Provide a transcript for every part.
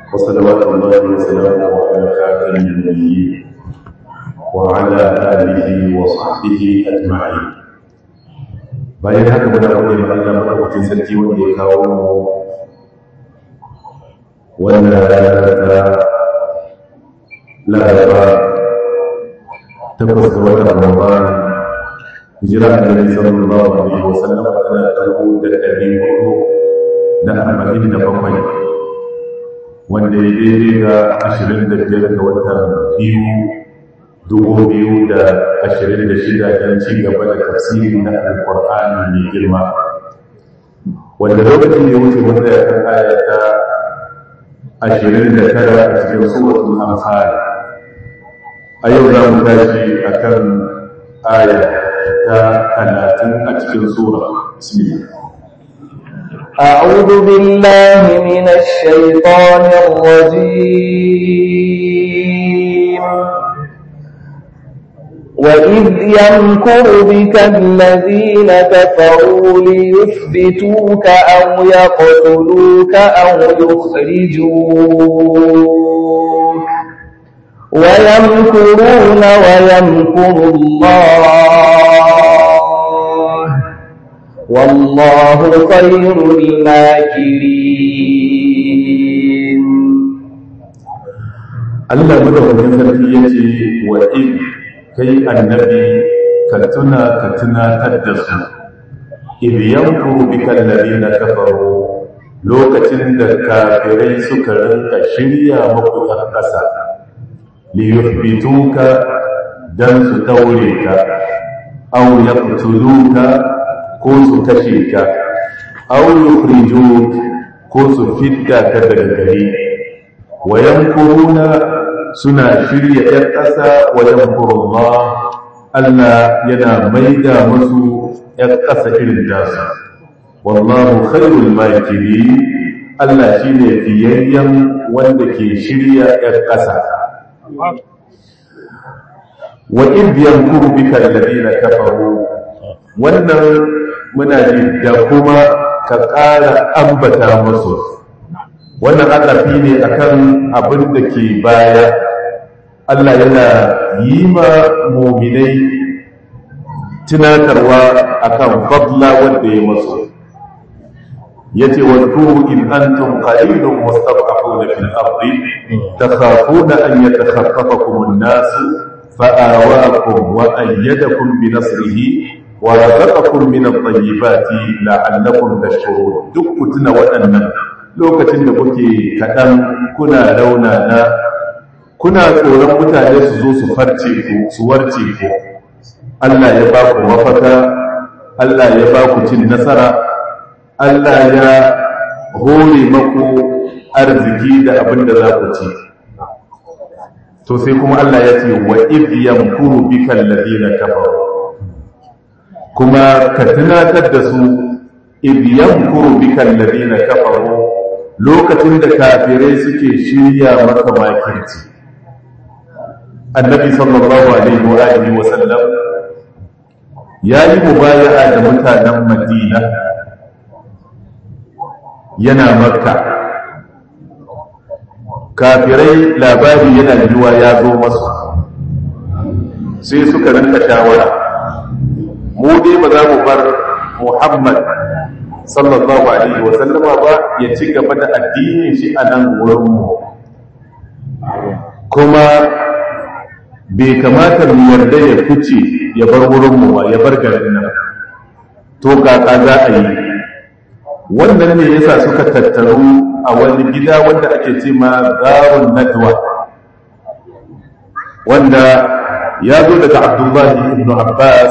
وصلوات الله وسلامه على خاتم النبيين وعلى آله وصحبه أجمعين bayan haka muna gode ma Allah madaukakin sarki wanda ya kawo mu wannan rana ta Laraba takwas ga watan Ramadan hijira annabi sallallahu alaihi wasallam tana karbo da ɗari hudu da arba'in da bakwai wanda ya daidai ga ashirin da biyar ga watan biyu dubu biyu da ashirin da shida don ci gaba da tafsiri na alkur'ani mai girma wanda lokacin da ya wuce wanda ya kan aya ta ashirin da tara a cikin suratul anfal a yau za mu tashi a kan aya ta talatin a cikin sura bismillah أعوذ بالله من الشيطان الرجيم وإذ يمكر بك الذين كفروا ليثبتوك أو يقتلوك أو يخرجوك ويمكرون ويمكر الله والله خير الماكرين Allah madaukakin sarki ya ce wa in kai annabi ka tuna ka tunatar da su idh yankuru bika alladhina kafaru lokacin da kafirai suka rinka shirya muku a ƙasa li yuthbituka dan su daure ka aw yaqtuluka ko su kashe ka aw yukhrijuk ko su fidda ka daga gari wa yankuruna suna shirya ‘yan ƙasa wajen kurullah Allah yana maida musu ‘yan ƙasa irin tasu wallahu khairul makiri Allah shi ne fiyayyen wanda ke shirya ‘yan ƙasa wa ibiyan kurbika lalina kafaru wannan muna ji da kuma ka ƙara ambata musu wannan adafi ne akan abin da ke baya Allah yana yi ma muminai tunatarwa akan fadla wanda ya masu yace wadkuru in antum qalilun mustad'afuna fil ardi takhafuna an yatakhaffafakum an-nas fa'awakum wa ayyadakum bi nasrihi wa razaqakum min at-tayyibati la'allakum tashkurun duk kutuna waɗannan lokacin da kuke kaɗan kuna rauna na kuna tsoron mutane su zo su farce ku su warce ku Allah ya ba ku mafaka Allah ya ba ku cin nasara Allah ya hore maku arziki da abin da za ku ci to sai kuma Allah ya ce wa idh yamkuru bika alladhina kafaru kuma ka tunatar da su idh yamkuru bika alladhina kafaru lokacin da kafirai suke shirya maka makirci annabi sallallahu alaihi wa alihi wa sallam ya yi mubaya'a da mutanen madina yana makka kafirai labari yana yiwa ya zo masu sai suka rinka shawara mu dai ba za mu bar muhammad sallallahu alaihi wa sallama ba ya ci gaba da addinin shi a nan wurinmu kuma bai kamata mu yarda ya fice ya bar wurinmu ba ya bar garin nan to kaka za a yi wannan ne yasa suka tattaru a wani gida wanda ake ce ma zarun nadwa wanda ya zo daga abdullahi ibn abbas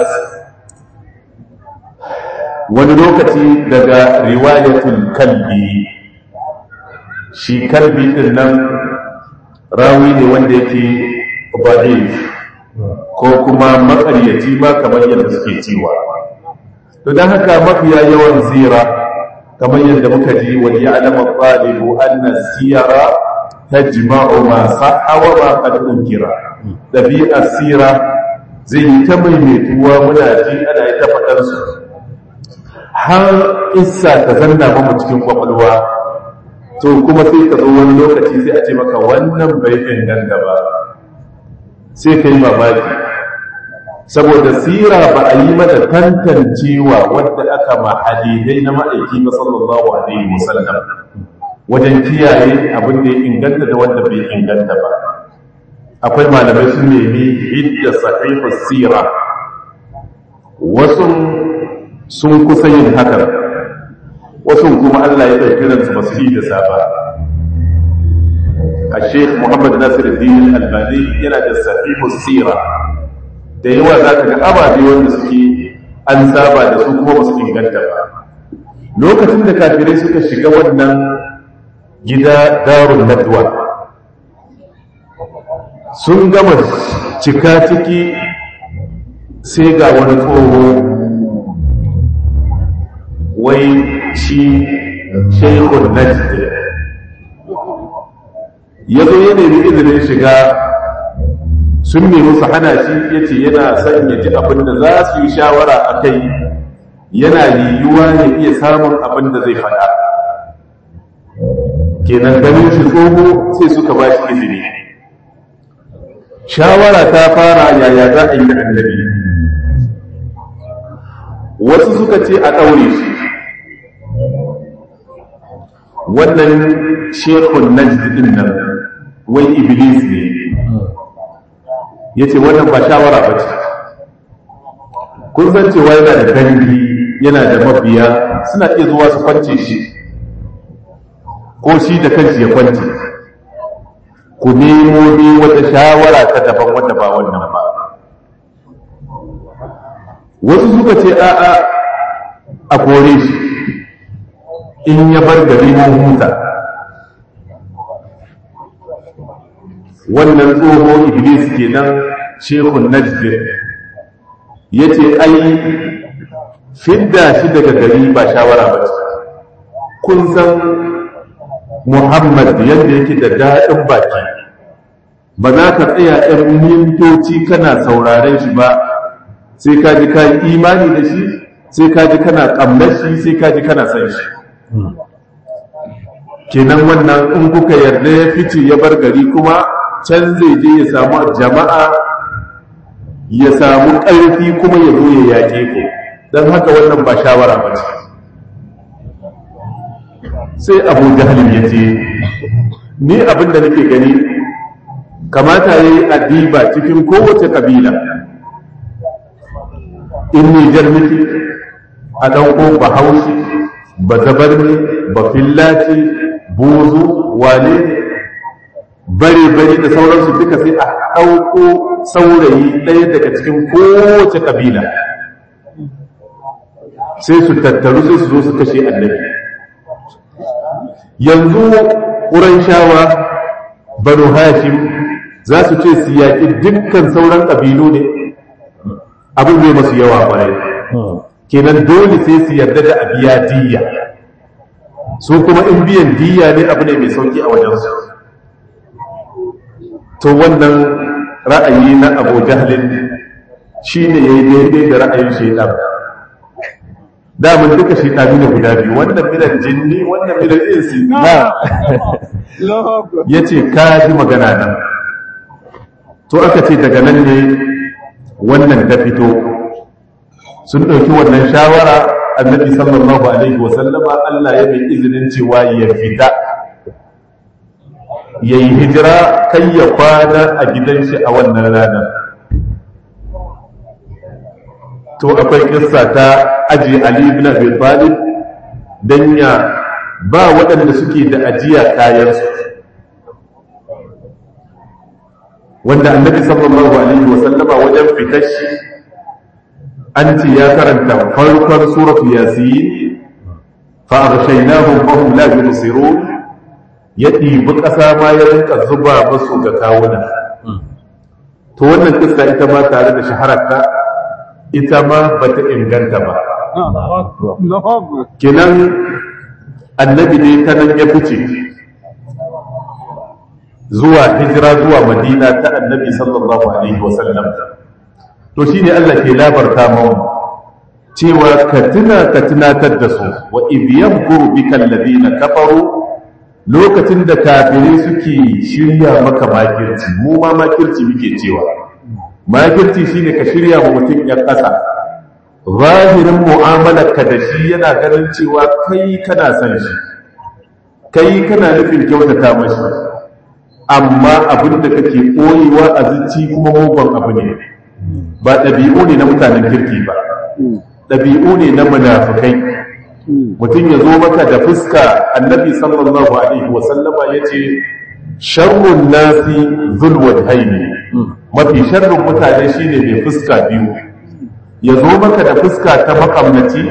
wani lokaci daga riwayatul kalbi shi kalbi din nan rawi ne wanda yake ba'if ko kuma makaryaci ma kamar yadda suke cewa to don haka mafiya yawan zira kamar yadda muka ji wa ya'lamu talibu anna siyara tajma'u ma sahha wa ma qad unkira dabi'ar sira zai yi ta maimaituwa muna ji ana yi ta faɗar su har isa ta zanna mu cikin kwakwalwa to kuma sai ka zo wani lokaci sai a ce maka wannan bai inganta ba sai ka yi mamaki saboda sira ba a yi mata tantancewa wadda aka ma hadidai na ma'aiki ba sallallahu alaihi wasallam wajen kiyaye abin da ya inganta da wanda bai inganta ba akwai malamai sun nemi hidda sahihu sira wasu sun kusa yin hakan wasu kuma Allah ya ɗauki ransu ba su yi da safa a sheikh muhammad nasir din albani yana da sahihu sira da yawa za ka ga ababe wanda suke an saba da su kuma ba su inganta ba lokacin da kafirai suka shiga wannan gida darun nadwa sun gama cika ciki sai ga wani tsoho wai shi shaikhun najd ya zo ya nemi izinin shiga sun nemi su hana shi ya ce yana son ya ji abin da za su yi shawara a kai yana liyuwa ya iya samun abin da zai faɗa kenan ganin shi tsoho sai suka ba shi izini shawara ta fara yaya za a yi da annabi wasu suka ce a ɗaure shi wannan shekun najd din nan wai iblis ne ya ce wannan ba shawara ba ce kun san cewa yana da dangi yana da mabiya suna iya zuwa su kwance shi ko shi da kanshi ya kwance ku nemo ne wata shawara ta daban wanda ba wannan ba wasu suka ce a'a a kore shi in ya bar gari mun huta wannan tsoho iblis kenan shekun najd ya ce ai fidda shi daga gari ba shawara ba ce kun san muhammad yadda yake da daɗin baki ba za ka tsaya ɗan mintoci kana sauraren shi ba sai ka ji ka yi imani da shi sai ka ji kana ƙamnar shi sai ka ji kana san shi kenan wannan in kuka yarda ya fice ya bar gari kuma can zai je ya samu jama'a ya samu ƙarfi kuma ya zo ya yaƙe ku don haka wannan ba shawara ba ce sai abu jahalin ya ce ni abin da nake gani kamata ya yi adiba cikin kowace ƙabila in nijar nake a ɗauko bahaushe ba zabar ne ba fillace buzu wane bare-bare da sauransu duka sai a ɗauko saurayi ɗaya daga cikin kowace ƙabila sai su tattaru sai su zo su kashe annabi yanzu ƙuran shawa banu hashim za su ce su yaƙi dukkan sauran ƙabilu ne abin zai masu yawa ƙwarai kenan dole sai su yarda da abiya diyya su kuma in biyan diyya ne abu ne mai sauki a wajensu to wannan ra'ayi na abu jahlin shi ne ya yi daidai da ra'ayin shaidan damun duka shaidanu ne guda biyu wannan milan jinni wannan milan insi na ya ce ka ji magana nan to aka ce daga nan ne wannan ta fito sun ɗauki wannan shawara annabi sallallahu alaihi wasallama Allah ya mai izinin cewa ya fita ya yi hijira kai ya kwana a gidan shi a wannan ranar to akwai kissa ta aji Ali ibn Abi Talib dan ya ba waɗanda suke da ajiya kayansu wanda annabi sallallahu alaihi wasallama wajen fitar shi an ce ya karanta farkon suratu yasin fa aghshaynahum fa hum la yubsirun ya ɗibi ƙasa ma ya rinka zuba musu ga kawuna to wannan kissa ita ma tare da shahararta ita ma bata inganta ba kenan annabi ne ta nan ya fice zuwa hijira zuwa madina ta annabi sallallahu alaihi wasallam to shine Allah ke labarta mu cewa ka tuna ka tunatar da su wa idh yamkuru bika alladhina kafaru lokacin da kafirai suke shirya maka makirci mu ma makirci muke cewa makirci shine ka shirya wa mutum ya ƙasa zahirin mu'amalarka da shi yana ganin cewa kai kana son shi kai kana nufin kyautata mashi amma abin da kake koyewa a zuci kuma mugun abu ne ba ɗabi'u ne na mutanen kirki ba ɗabi'u ne na munafukai mutum ya zo maka da fuska annabi sallallahu alaihi wasallama ya ce sharrun nasi zulwad haini mafi sharrun mutane shine mai fuska biyu ya zo maka da fuska ta makamnaci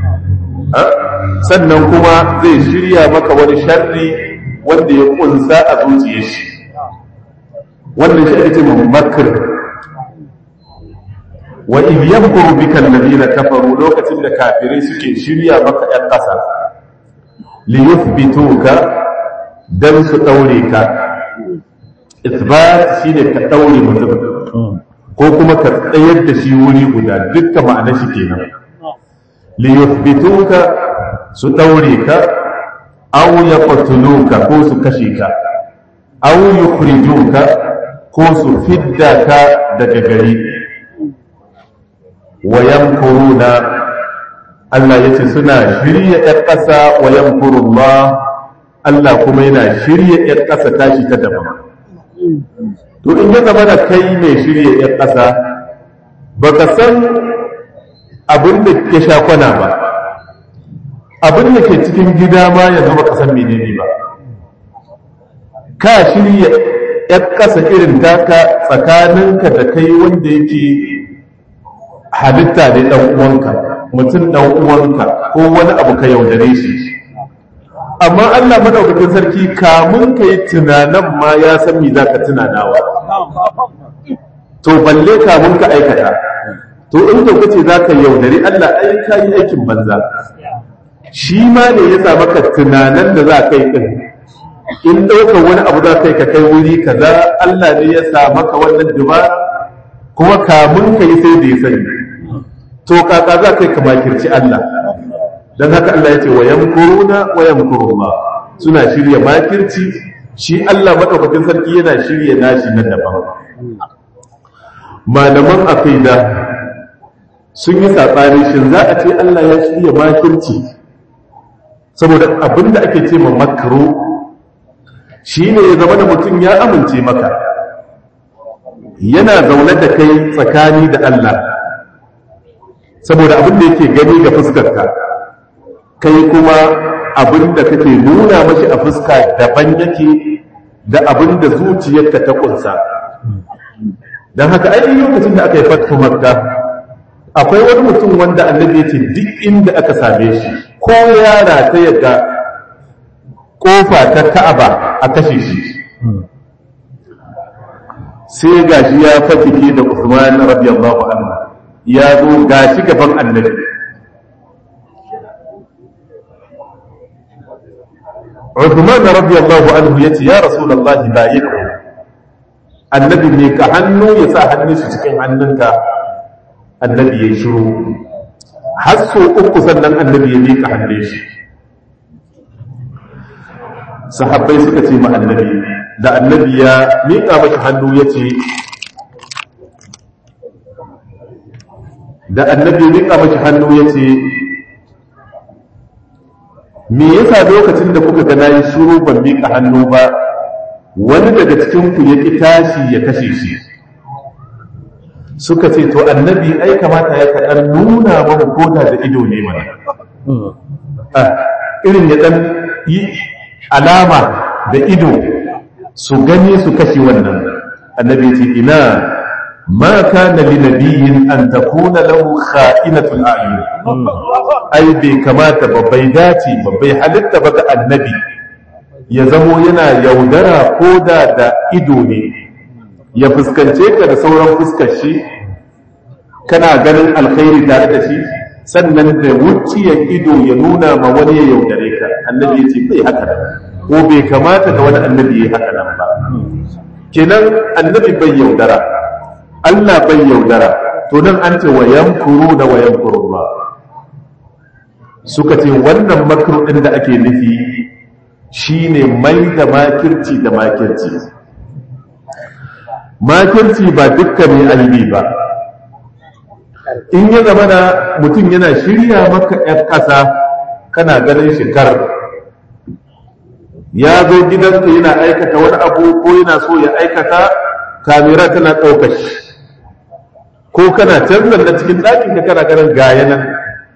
sannan kuma zai shirya maka wani sharri wanda ya kunsa a zuciyar shi wannan shi ake ce makar wa idh yamkuru bika alladhina kafaru lokacin da kafirai suke shirya maka ɗan ƙasa li yuthbituka dan su daure ka ithbat shine ka daure mutum ko kuma ka tsayar da shi wuri guda dukkan ma'ana shi kenan li yuthbituka su daure ka aw yaqtuluka ko su kashe ka aw yukhrijuka ko su fidda ka daga gari wa yamkuruna Allah yace suna shirya ƴar ƙasa wa yamkurullah Allah kuma yana shirya ƴar ƙasa tashi ta daban to in ya zama da kai mai shirya ƴar ƙasa baka san abin da ya sha kwana ba abin da ke cikin gida ma yanzu baka san menene ba ka shirya ƴar ƙasa irin taka tsakaninka da kai wanda yake halitta ne ɗan uwanka mutum ɗan uwanka ko wani abu ka yaudare shi amma Allah madaukakin sarki kamun ka yi tunanan ma ya san me zaka tunanawa to balle kamun ka aikata to in ka kace zaka yaudare Allah ai ka yi aikin banza shi ma ne ya sa maka tunanan da za ka yi din in ɗaukar wani abu za ka yi ka kai wuri kaza Allah ne ya sa maka wannan dubara kuma kamun ka yi sai da ya sani to kaka za ka yi ka makirci Allah don haka Allah ya ce wa yamkuruna wa yamkurullah suna shirya makirci shi Allah madaukakin sarki yana shirya nashi na daban malaman aqida sun yi sabani shin za a ce Allah ya shirya makirci saboda abinda ake ce ma makaro shine ya zama da mutum ya amince maka yana zaune da kai tsakani da Allah saboda abin da yake gani ga fuskarka kai kuma abin da kake nuna mashi a fuska daban yake da abin da zuciyarka ta kunsa don haka ai lokacin da aka yi fatu makka akwai wani mutum wanda annabi ya ce duk inda aka same shi ko yara ta yadda kofa ta ka'aba a kashe shi sai gashi ya fatike da Usman radiyallahu anhu ya zo gashi gaban annabi Uthman radiyallahu anhu yace ya Rasulullah bayyana annabi ne ka hannu ya sa hannun shi cikin hannunka annabi ya shiru har so uku sannan annabi ya miƙa hannun shi sahabbai suka ce ma annabi da annabi ya miƙa mashi hannu ya ce da annabi ya miƙa mashi hannu ya ce me yasa lokacin da kuka ga nayi shiru ban miƙa hannu ba wani daga cikin ku ya ƙi tashi ya kashe shi suka ce to annabi ai kamata ya kaɗan nuna mamu koda da ido ne mana irin ya ɗan yi alama da ido su gani su kashe wannan annabi ce ina ma kana li nabiyyin an takuna lahu kha'inatul a'yun ai bai kamata ba bai dace ba bai halitta ba ga annabi ya zamo yana yaudara ko da da ido ne ya fuskance ka da sauran fuskar shi kana ganin alkhairi tare da shi sannan da wuciyar ido ya nuna ma wani ya yaudare ka annabi ya ce bai haka nan ko bai kamata ga wani annabi ya haka nan ba kenan annabi bai yaudara Allah bai yaudara to nan an ce wa yamkuru da wa yamkuru ba suka ce wannan makru din da ake nufi shine mai da makirci da makirci makirci ba dukkan ne aibi ba in ya zama na mutum yana shirya maka 'yan ƙasa kana ganin shekar ya zo gidanka yana aikata wani abu ko yana so ya aikata kamera tana ɗaukar shi ko kana canzan na cikin ɗakin ka kana ganin gaya nan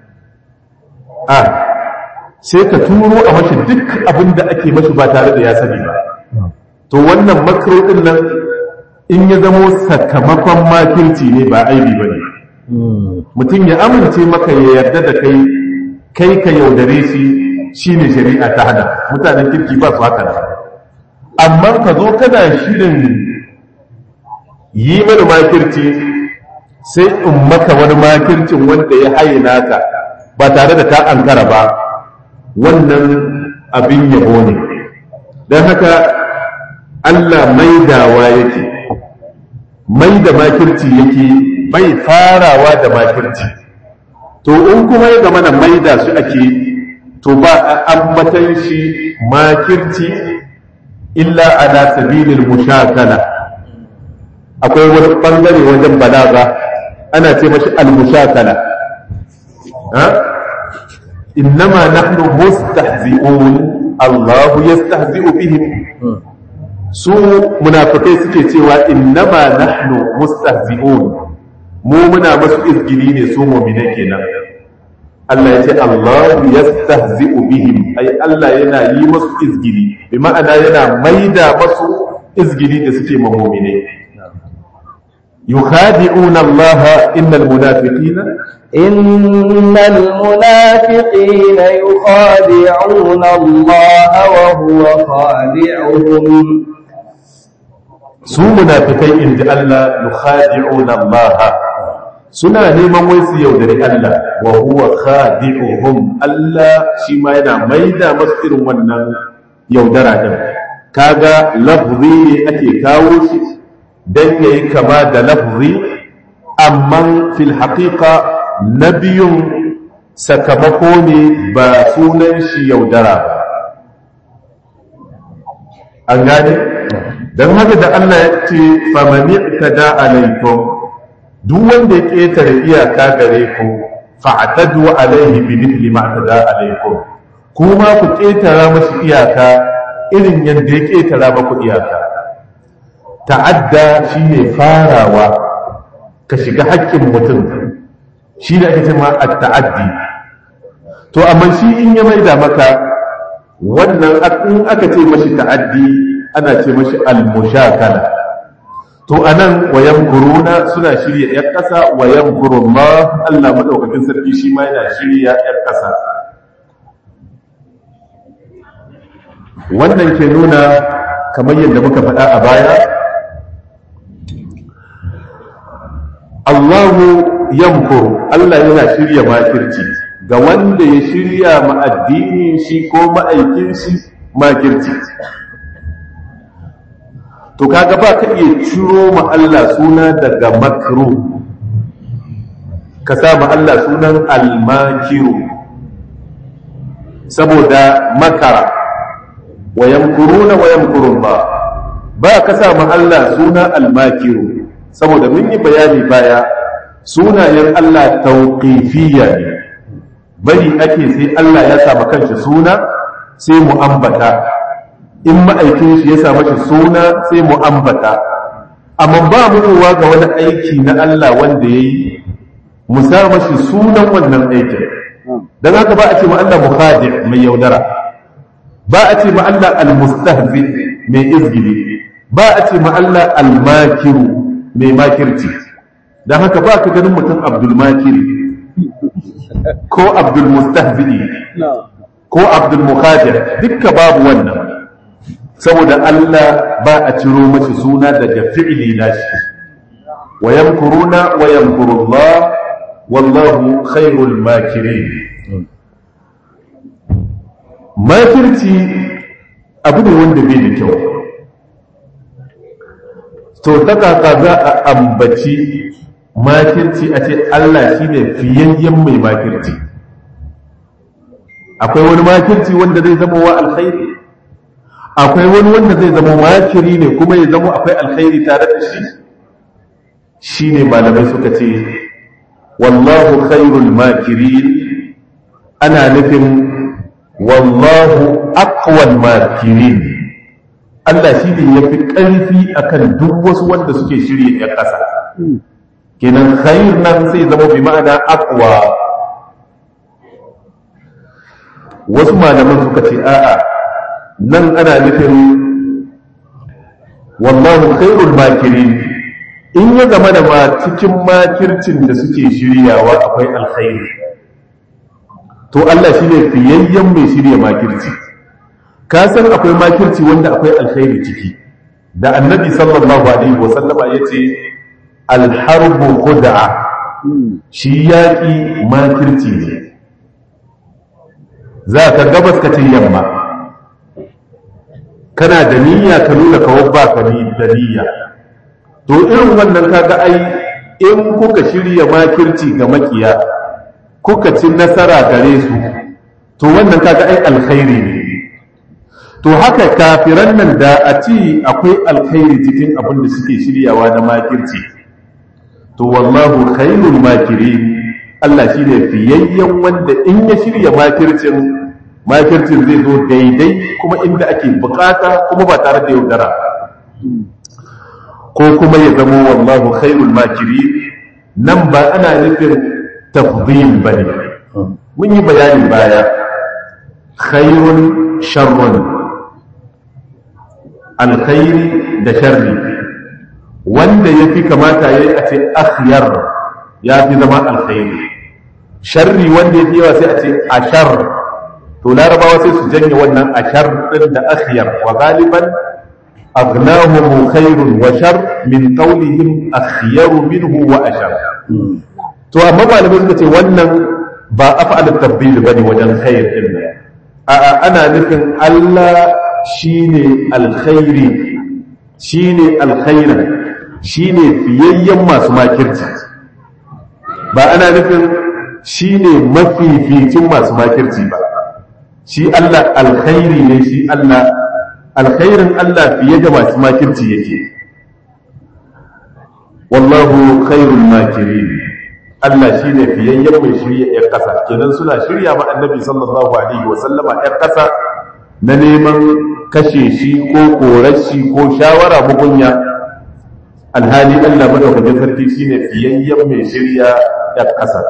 a sai ka turo a mashi duk abin da ake mashi ba tare da ya sani ba to wannan makaro ɗin nan in ya zamo sakamakon makirci ne ba aibi ba ne mutum ya amince maka ya yarda da kai kai ka yaudare shi shine shari'a ta hana mutanen kirki ba su haka amma ka zo kana shirin yi mana makirci sai in maka wani makircin wanda ya haye naka ba tare da ka ankara ba wannan abin yabo ne don haka Allah maidawa yake mai da makirci yake bai farawa da makirci to in kuma ya zama na maida su ake to ba a ambatan shi makirci illa ala sabilil mushakala akwai wani bangare wajen balaga ana ce mashi al-mushakala ha innama nahnu mustahzi'un Allah yastahzi'u bihim su munafikai suke cewa innama nahnu mustahzi'un mu muna masu izgili ne su mu'mine kenan Allah ya ce Allah yastahzi'u bihim ai Allah yana yi masu izgili bi ma'ana yana maida masu izgili da suke ma mu'mine يخادعون الله إن المنافقين إن المنافقين يخادعون الله وهو خادعهم su munafikai in ji Allah yukhadi'una Allah suna neman wai su yaudari Allah wa huwa khadi'uhum Allah shi ma yana maida masu irin wannan yaudara din kaga lafzi ne ake kawo shi dan yayi kama da lafzi amma fil haqiqa nabiyun sakamako ne ba sunan shi yaudara ba an gane don haka da Allah ya ce famani tada alaikum duk wanda ya ƙetare iyaka gare ku fa'tadu alaihi bi mithli ma tada alaikum kuma ku ƙetara mashi iyaka irin yadda ya ƙetara maku iyaka ta'adda shine farawa ka shiga haƙƙin mutum shi da ake cewa at-ta'addi to amma shi in ya maida maka wannan in aka ce mashi ta'addi ana ce mashi al-mushakala to anan wayan kuruna suna shirya yar kasa wayan kurullah Allah madaukakin sarki shi ma yana shirya yar kasa wannan ke nuna kamar yadda muka faɗa a baya Allahu yamkuru Allah yana shirya makirci ga wanda ya shirya ma addinin shi ko ma'aikin shi makirci to kaga ba ka iya ciro ma Allah suna daga makru ka sa ma Allah sunan almakiru saboda makara wa yamkuruna wa yamkurullah ba ka sa ma Allah suna almakiru saboda mun yi bayani baya sunayen Allah tauqifiyya ne bari ake sai Allah ya sa kanshi suna sai mu ambata in ma'aikin shi ya sa mashi suna sai mu ambata amma ba mu ga wani aiki na Allah wanda ya yi mu sa mashi sunan wannan aikin don haka ba a ce ma Allah mukhadi mai yaudara ba a ce ma Allah almustahzi mai izgili ba a ce ma Allah almakiru mai makirci don haka ba ka ganin mutum abdul makiri ko abdul mustahzi ko abdul mukhadi dukka babu wannan saboda Allah ba a ciro mashi suna daga fi'ili nashi wa yamkuruna wa yamkurullah wallahu khairul makirin makirci abu ne wanda bai da kyau to ta kaka za a ambaci makirci a ce Allah shine fiyayyen mai makirci akwai wani makirci wanda zai zama wa alkhairi akwai wani wanda zai zama makiri ne kuma ya zama akwai alkhairi tare da shi shine malamai suka ce wallahu khairul makirin ana nufin wallahu aqwal makirin Allah shi ne ya fi ƙarfi akan duk wasu wanda suke shirya ya ƙasa kenan khair nan sai zama bi ma'ana aqwa wasu malaman suka ce a'a nan ana nufin wallahu khairul makirin in ya zama da ma cikin makircin da suke shiryawa akwai alkhairi to Allah shi ne fiyayyen mai shirya makirci ka san akwai makirci wanda akwai alkhairi ciki da annabi sallallahu alaihi wasallama ya ce alharbu khud'a shi yaƙi makirci ne za ka gabas ka ce yamma kana da niyya ka nuna kawai ba ka da niyya to irin wannan kaga ai in kuka shirya makirci ga makiya kuka ci nasara gare su to wannan kaga ai alkhairi ne to haka kafiran nan da a ci akwai alkhairi cikin abin da suke shiryawa na makirci to wallahu khairul makirin Allah shine fiyayyen wanda in ya shirya makircin makircin zai zo daidai kuma inda ake bukata kuma ba tare da yaudara ko kuma ya zama wallahu khairul makiri nan ba ana nufin tafdil bane mun yi bayanin baya khairun sharrun alkhairi da sharri wanda ya fi kamata ya yi a ce akhyar ya fi zama alkhairi sharri wanda ya fi yawa sai a ce ashar to larabawa sai su janye wannan ashar din da akhyar wa galiban aghnahum khairun wa shar min qawlihim akhyar minhu wa ashar to amma malamai suka ce wannan ba af'al at-tabdil bane wajen khair din a ana nufin Allah shine alkhairi shine alkhairan shine fiyayyen masu makirci ba ana nufin shine mafificin masu makirci ba shi Allah alkhairi ne shi Allah alkhairin Allah fiye da masu makirci yake wallahu khairul makirin Allah shine fiyayyen mai shirya ƴar ƙasa kenan suna shirya ma annabi sallallahu alaihi wa sallama ƴar ƙasa na neman kashe shi ko korashi ko shawara mugunya alhali Allah madaukakin sarki shine fiyayyen mai shirya ƴar ƙasa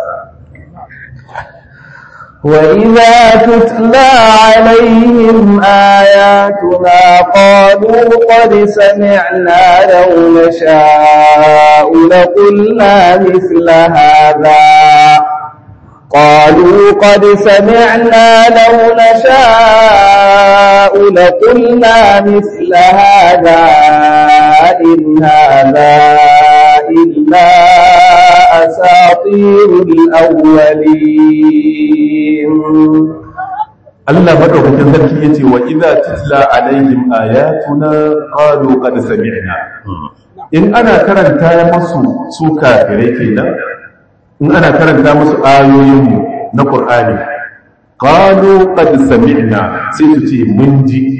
وإذا تتلى عليهم آياتنا قالوا قد سمعنا لو نشاء لقلنا مثل هذا قالوا قد سمعنا لو نشاء لقلنا مثل هذا إن هذا إلا أساطير الأولين Allah madaukakin sarki yace wa idza tutla alaihim ayatuna qalu qad sami'na in ana karanta musu su kafirai kenan in ana karanta musu ayoyin mu na Qur'ani qalu qad sami'na sai su ce mun ji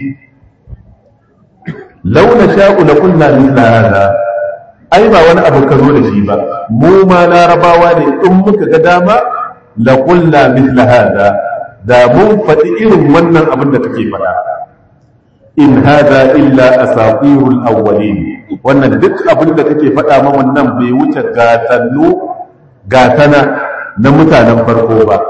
law nasha'u la kunna mithla hada ai ba wani abu ka zo da shi ba mu ma larabawa ne in muka ga dama la kunna mithla hada da mun faɗi irin wannan abin da kake faɗa in hada illa asatirul awwalin wannan duk abin da kake faɗa ma wannan bai wuce gatannu gatana na mutanen farko ba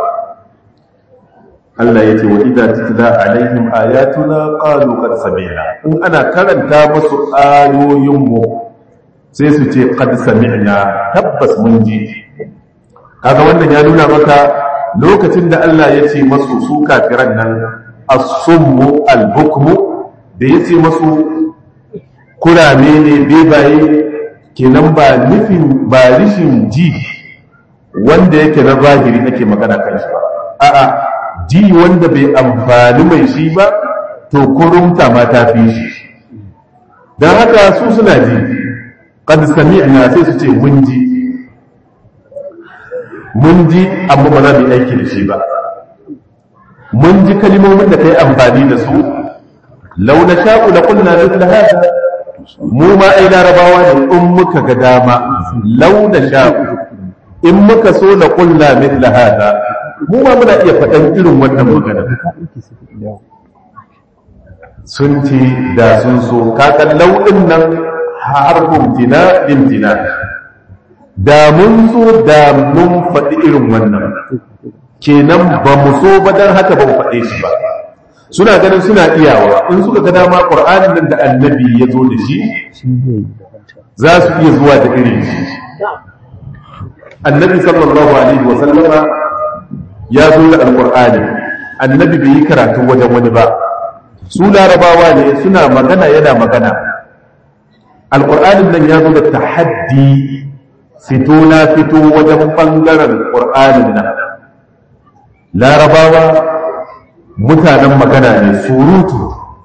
Allah yace wa idza tutla alaihim ayatuna qalu qad sami'na in ana karanta musu ayoyin mu sai su ce qad sami'na tabbas mun ji kaga wannan ya nuna maka lokacin da Allah ya ce masu su kafiran nan as-summu al-bukmu da ya ce masu kurame ne bebaye kenan ba nufin ba rishin ji wanda yake na zahiri ake magana kan shi ba a'a ji wanda bai amfani mai shi ba to kurumta ma ta fi shi don haka su suna ji qad sami'na sai su ce mun ji mun ji amma ba za mu yi aiki da shi ba mun ji kalimomin da ka yi amfani da su law nasha'u la qulna mithla hada mu ma ai larabawa ne in muka ga dama law nasha'u in muka so la qulna mithla hada mu ma muna iya faɗan irin wannan magana sun ce da sun so kakan lau'in nan harfin tina tina da mun so da mun faɗi irin wannan kenan ba mu so ba don haka ba mu faɗe shi ba suna ganin suna iyawa in suka ga dama ƙur'anin nan da annabi ya zo da shi za su iya zuwa da irin shi annabi sallallahu alaihi wa sallama ya zo da alƙur'ani annabi bai yi karatu wajen wani ba su larabawa ne suna magana yana magana alƙur'anin nan ya zo da tahaddi fito na fito wajen ɓangaren ƙur'anin nan larabawa mutanen magana ne surutu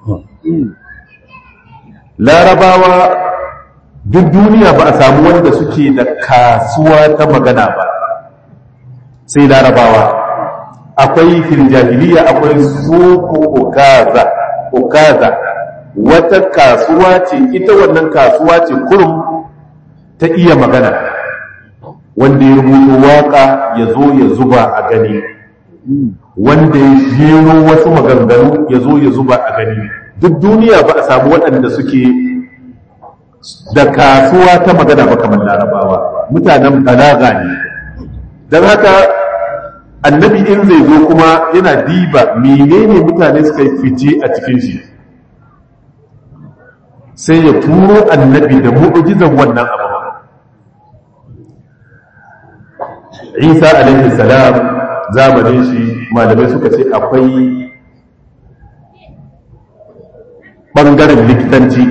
larabawa duk duniya ba a samu wanda suke da kasuwa ta magana ba sai larabawa akwai fil jahiliya akwai suku ukaza ukaza wata kasuwa ce ita wannan kasuwa ce kurum ta iya magana wanda ya rubuta waka ya zo ya zuba a gani wanda ya jero wasu maganganu ya zo ya zuba a gani duk duniya ba a samu waɗanda suke da kasuwa ta magana ba kamar larabawa mutanen balaga ne don haka annabi in zai zo kuma yana diba menene mutane suka yi fice a cikin shi sai ya turo annabi da mu'ujizan wannan abu isa alaihi salam zamanin shi malamai suka ce akwai ɓangaren likitanci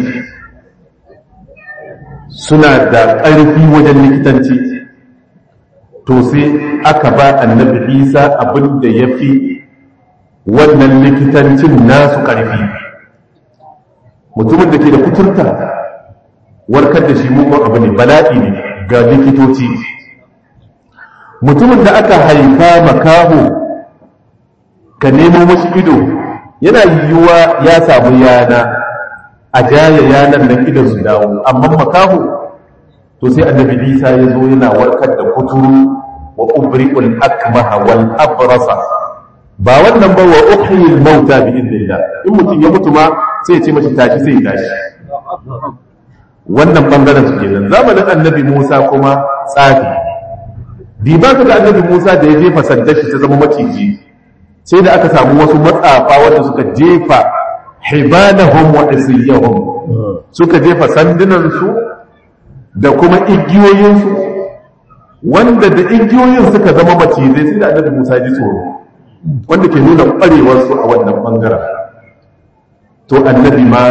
suna da ƙarfi wajen likitanci to sai aka ba annabi isa abin da ya fi wannan likitancin nasu ƙarfi mutumin da ke da kuturta warkar da shi mugun abu ne bala'i ne ga likitoci mutumin da aka haifa makaho ka nemo mashi ido yana yiwuwa ya samu yana a jaya yanar da idan su dawo amma makaho to sai annabi isa ya zo yana warkar da kuturu wa ubri'ul akmaha wal abrasa ba wannan ba wa uhyil mauta bi idnillah in mutum ya mutu ma sai ya ce mashi tashi sai ya tashi wannan bangaren su kenan zamanin annabi Musa kuma tsafi bi ba ka ga annabi Musa da ya jefa sandar shi ta zama maciji sai da aka samu wasu matsafa wanda suka jefa hibalahum wa isiyahum suka jefa sandunan su da kuma igiyoyin su wanda da igiyoyin suka zama macizai sai da annabi Musa ji tsoro wanda ke nuna kwarewar su a wannan bangaren to annabi ma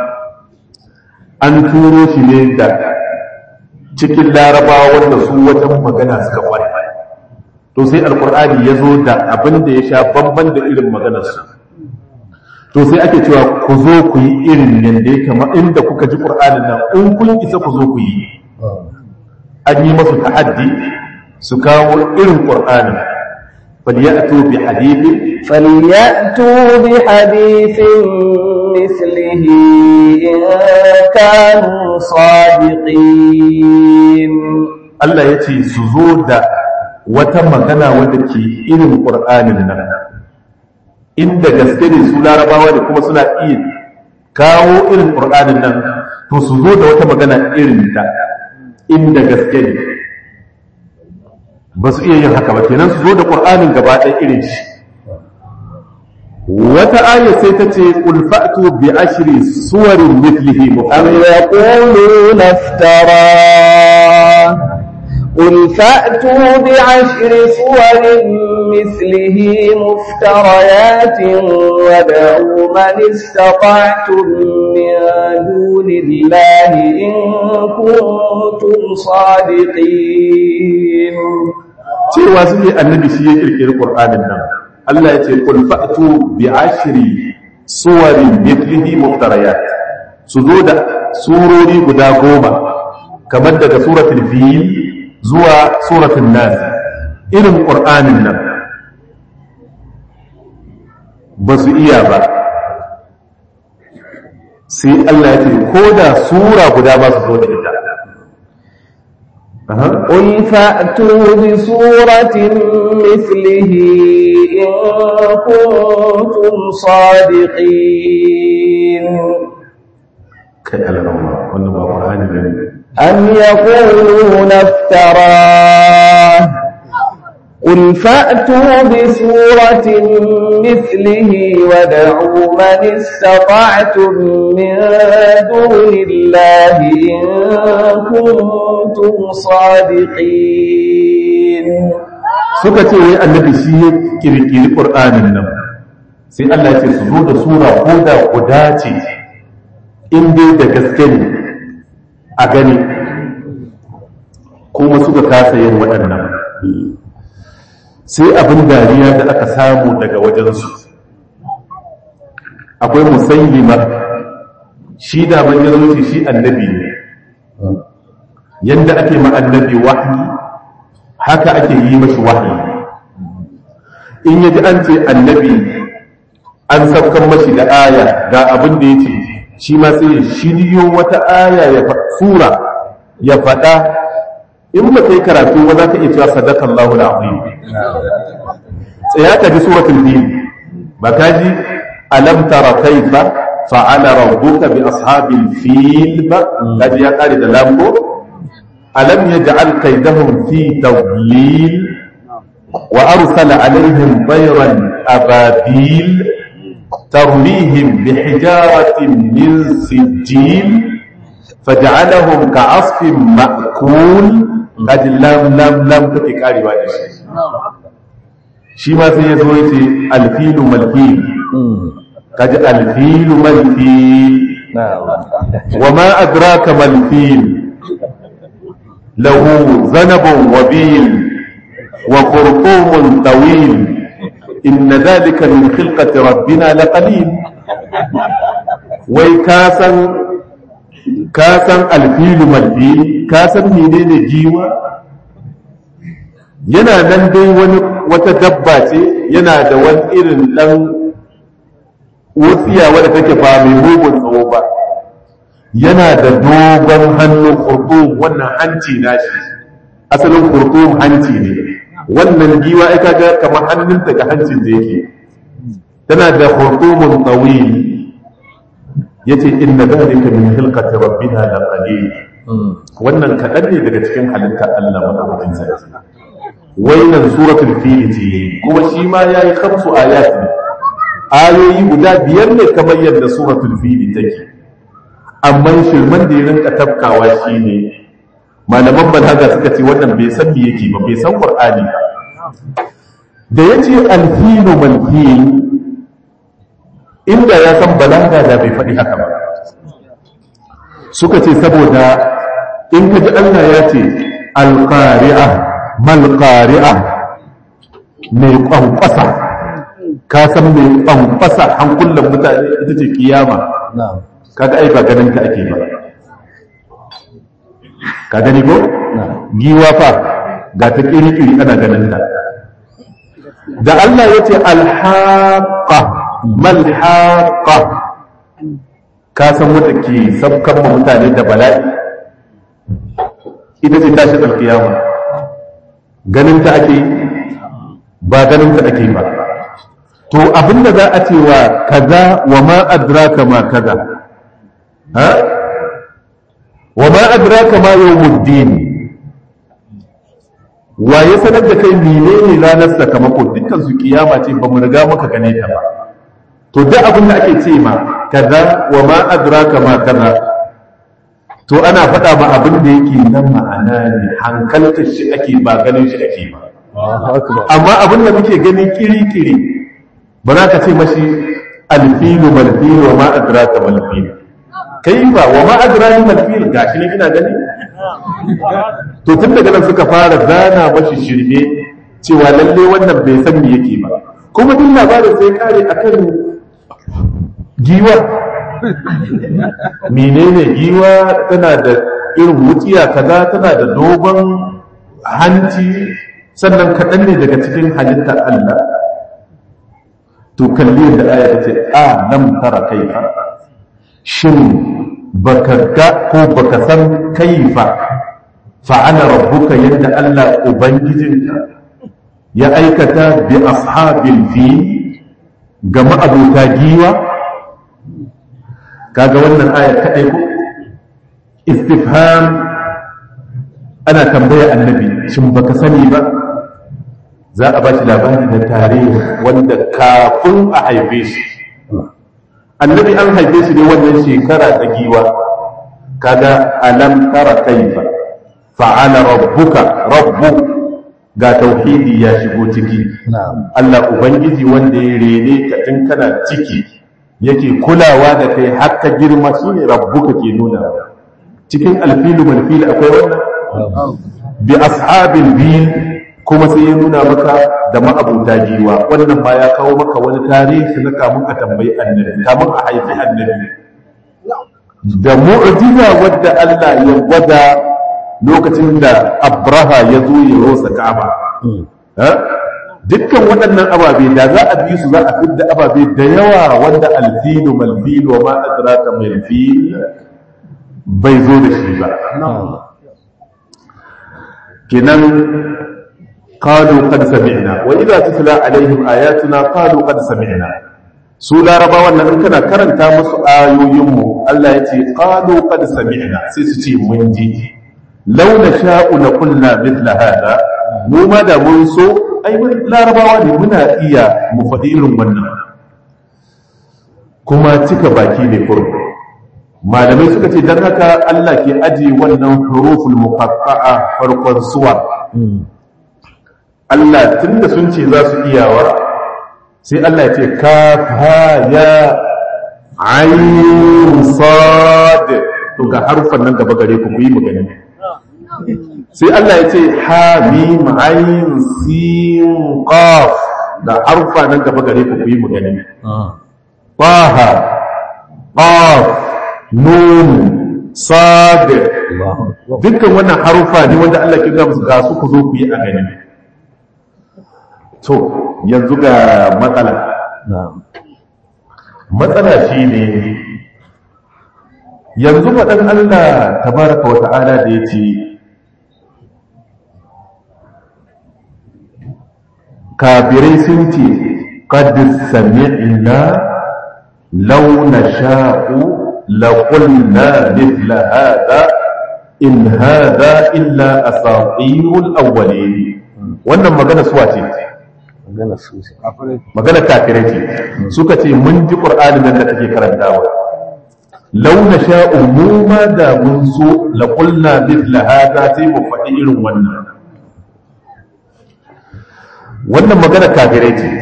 an turo shi ne da cikin larabawa wanda su wajen magana suka kware to sai alkur'ani ya zo da abin da ya sha bamban da irin maganarsu to sai ake cewa ku zo ku yi irin yadda ya kama inda kuka ji ƙur'anin nan in kun isa ku zo ku yi an yi masu ta'addi su kawo irin ƙur'anin فليأتوا بحديث فليأتوا بحديث مثله إن كانوا صادقين Allah ya ce su zo da wata magana wadda ke irin ƙur'anin nan inda gaske ne su larabawa da kuma suna iya kawo irin ƙur'anin nan to su zo da wata magana irin ta inda gaske ne ba su iya yin haka ba kenan su zo da ƙur'anin gaba ɗaya irin shi wata aya sai ta ce qul fa'tu bi ashri suwarin mithlihi أم يقولون افتراه قل فأتوا بعشر صور مثله مفتريات وادعوا من استطعتم من دون الله إن كنتم صادقين cewa su ne annabi shi ya kirkiri qur'anin nan Allah ya ce qul fa'tu bi ashri suwarin mithlihi muftarayat su zo da surori guda goma kamar daga suratul fil zuwa suratul nas irin qur'anin nan ba su iya ba sai Allah ya ce ko da sura guda ba su zo da ita قل فأتوا بسورة مثله إن كنتم صادقين kai alarama wannan ba ƙwarani ne أم يقولون افتراه قل فأتوا بسورة مثله وادعوا من استطعتم من دون الله إن كنتم صادقين suka ce wai annabi shi ya kirkiri ƙur'anin nan sai Allah ya ce su zo da sura ko da guda ce in dai da gaske ne a gani kuma suka kasa yin waɗannan sai abin dariya da aka samu daga wajensu akwai musayyima shi da manzanci shi annabi ne yadda ake ma annabi wahayi haka ake yi mashi wahayi in yaji an ce annabi an saukan mashi da aya ga abin da ya ce shi ma sai ya shiryo wata aya ya sura ya faɗa in ba kai karatu ba za ka iya cewa sadaka Allahu al-azim tsaya ka ji suratul fil ba ka ji alam tara kaifa fa'ala rabbuka bi ashabil fil ba ka ji ya kare da lambo alam yaj'al kaydahum fi tawlil wa arsala alaihim tayran ababil ترميهم بحجارة من سجيل فجعلهم كعصف مأكول قد لم لم لم تتكاري بعد شيء shi ma sai ya zo ya ce alfilu malfil kaji alfilu malfil wa ma adraka malfil lahu zanabun wabil wa qurqumun tawil inna dhalika min khilqati rabbina laqalil wai ka san ka san alfilu malfil ka san menene jiwa yana nan dai wani wata dabba ce yana da wani irin dan wutsiya wadda take ba mai mugun tsawo ba yana da dogon hannu kurkum wannan hanci nashi asalin kurkum hanci ne wannan giwa ai kaga kamar hannunta ga hancin da yake tana da kurkumun tawil yace inna dhalika min khilqati rabbina la qalil wannan kadan ne daga cikin halittar Allah madaukakin sarki wainan suratul fil ce kuma shi ma yayi khamsu ayat ayoyi guda biyar ne kamar yadda suratul fil take amma shirman da ya rinka tafkawa shine malaman balaga suka ce wannan bai san me yake ba bai san qur'ani ba da yace al-filu mal fil inda ya san balaga da bai faɗi haka ba suka ce saboda in ka ji Allah ya ce al-qari'ah malƙari'a mai ƙwanƙwasa ka san mai ƙwanƙwasa hankulan mutane ita ce kiyama kaga ai ba ganin ka ake ba ka gani ko giwa fa ga ta ƙiri-ƙiri ana ganin ta da Allah ya ce alhaƙa malhaƙa ka san wata ke sabkan mutane da bala'i ita ce tashi alkiyama ganin ta ake ba ganin ta ake ba to abinda za a ce wa kaza wa ma adraka ma kaza ha wa ma adraka ma yawmuddin wa ya sanar da kai menene ranar sakamako dukkan su kiyama ce ba mu riga muka gane ta ba to duk abin da ake ce ma kaza wa ma adraka ma kaza to ana faɗa ma abin da yake nan ma'ana ne hankaltar shi ake ba ganin shi ake ba amma abin da muke gani kiri-kiri ba za ka ce mashi alfilu malfilu wa ma adraka malfilu kai ba wa ma adraka malfilu gashi ne ina gani to tun daga nan suka fara zana mashi shirme cewa lalle wannan bai san me yake ba kuma duk labarin sai kare akan giwa menene giwa tana da irin wutsiya kaza tana da dogon hanci sannan kaɗan ne daga cikin halittar Allah to kalli da aya ta ce a nan tara kaifa shin baka ga ko baka san kaifa fa'ala rabbuka yadda Allah ubangijinka ya aikata bi ashabil fi ga ma'abuta giwa kaga wannan aya kadai ko istifham ana tambaya annabi shin baka sani ba za a bashi labari na tarihi wanda kafin a haife shi annabi an haife shi ne wannan shekara ta giwa kaga alam tara kaifa fa'ala rabbuka rabbu ga tauhidi ya shigo ciki Allah ubangiji wanda ya rene ka tun kana ciki yake kulawa da kai har ka girma shine rabbuka ke nuna cikin alfilu malfil akwai wannan bi ashabil bil kuma sai ya nuna maka da ma'abuta giwa wannan ma ya kawo maka wani tarihi na kamun a tambayi annabi kamun a haifi annabi da mu'jiza wadda Allah ya gwada lokacin da abraha ya zo ya rosa ka'aba dukkan waɗannan ababe da za a bi su za a fidda ababe da yawa wanda alfilu malfilu wa ma adraka malfil bai zo da shi ba kenan قالوا قد سمعنا وإذا تتلى عليهم آياتنا قالوا قد سمعنا su larabawan nan kana karanta musu ayoyinmu Allah ya ce qalu qad sami'na sai su ce mun ji law nasha'u la qulna mithla hada mu ma da mun so ai mun larabawa ne muna iya mu faɗi irin wannan kuma cika baki ne kurku malamai suka ce dan haka Allah ke aji wannan huruful muqatta'a farkon suwa Allah tun da sun ce za su iyawa sai Allah ya ce kafa ya ayin sad to ga harfan nan gaba gare ku ku yi magana sai Allah ya ce ha mim ayin sin qaf da harfa nan gaba gare ku ku yi magana taha qaf nun sad dukkan wannan harufa ne wanda Allah ke ga musu ga su ku zo ku yi a gani to yanzu ga matsala matsala shi ne yanzu faɗin Allah tabaraka wa ta'ala da ya ce kafirai sun ce ƙaddis sami'na launa sha'u laƙulna mithla hada in hada illa asatirul awwalin wannan magana suwa ce magana kafirai ce suka ce mun ji ƙur'ani nan da kake karantawa launa sha'u mu ma da mun so la qulna mithla hada sai mu faɗi irin wannan wannan magana kafirai ce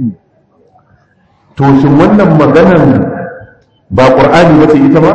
to shin wannan maganan ba ƙur'ani ba ce ita ma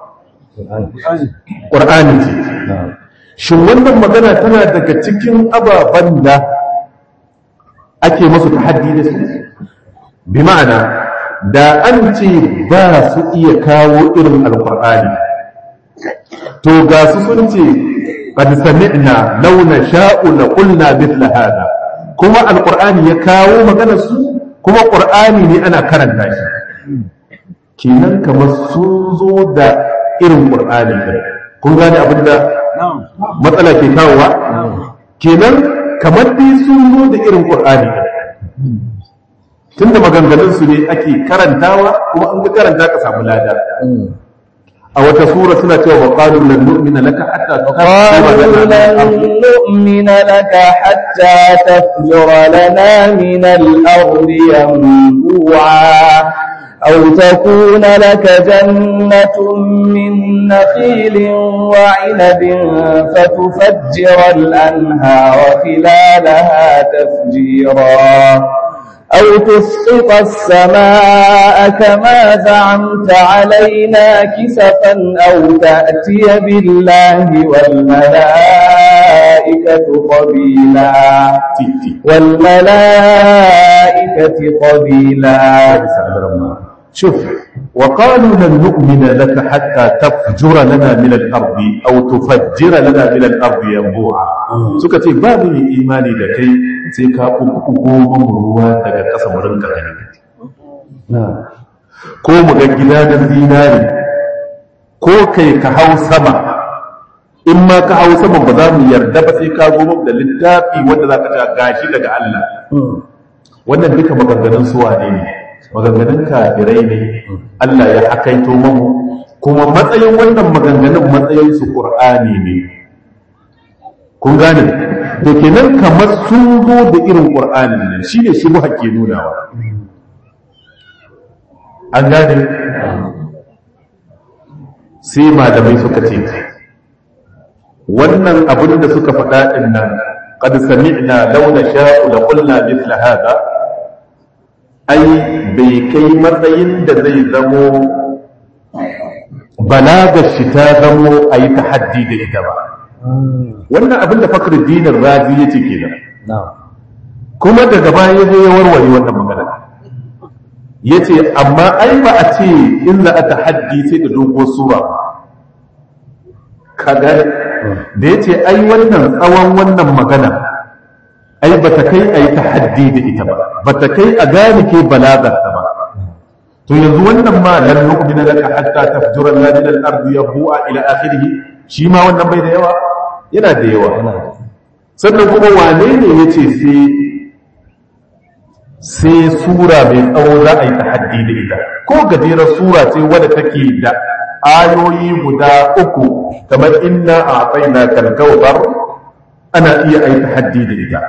ƙur'ani ce shin wannan magana tana daga cikin ababen da ake masu tahaddi da su bi ma'ana da an ce ba su iya kawo irin alkur'ani to ga su sun ce qad sami'na law nasha'u la qulna mithla hada kuma alkur'ani ya kawo maganar su kuma qur'ani ne ana karanta shi kenan kamar sun zo da irin qur'ani kun gane abinda matsala ke kawowa kenan kamar dai sun zo da irin ƙur'ani tun da maganganunsu ne ake karantawa kuma an ga karanta ka samu lada a wata sura suna cewa wa qalu lan nu'mina laka hatta قالوا لن نؤمن لك حتى تفجر لنا من الأرض ينبوعا أو تكون لك جنة من نخيل وعنب فتفجر الأنهار خلالها تفجيرا أو تسقط السماء كما زعمت علينا كسفا أو تأتي بالله والملائكة قبيلا والملائكة قبيلا شوف وقالوا لن نؤمن لك حتى تفجر لنا من الأرض أو تفجر لنا من الأرض ينبوعا suka ce ba mu yi imani da kai sai ka kuku goma ruwa daga ƙasa mu rinka gani ko mu ga gida da zinari ko kai ka hau sama in ma ka hau sama ba za mu yarda ba sai ka zo da littafi wanda za ka ta gashi daga Allah wannan duka maganganun suwa ne ne maganganun kafirai ne Allah ya hakaito mamu kuma matsayin wannan maganganun matsayin su Qur'ani ne kun gane to kenan kamar sun zo da irin Qur'anin nan shine shi mu hakke nunawa an gane sai malamai suka ce wannan abin da suka faɗa ɗin nan qad sami'na law nasha'u la qulna mithla hada ai bai kai matsayin da zai zamo balagar shi ta zamo a yi tahaddi da ita ba wannan abin da fakhruddin razi ya ce kenan kuma daga baya ya zo ya warware wannan magana ya ce amma ai ba a ce in za a tahaddi sai da dogo sura kaga da ya ce ai wannan tsawon wannan magana ai ba ta kai a yi tahaddi da ita ba ba ta kai a gane ke balagar ta ba to yanzu wannan ma lan nu'mina laka hatta tafjura lana min al-ardi yabu'a ila akhirih shi ma wannan bai da yawa yana da yawa sannan kuma wane ne yace sai sai sura mai tsawo za a yi tahaddi da ita ko gajerar sura ce wadda take da ayoyi guda uku kamar inna a tsaina kalkautar ana iya a yi tahaddi da ita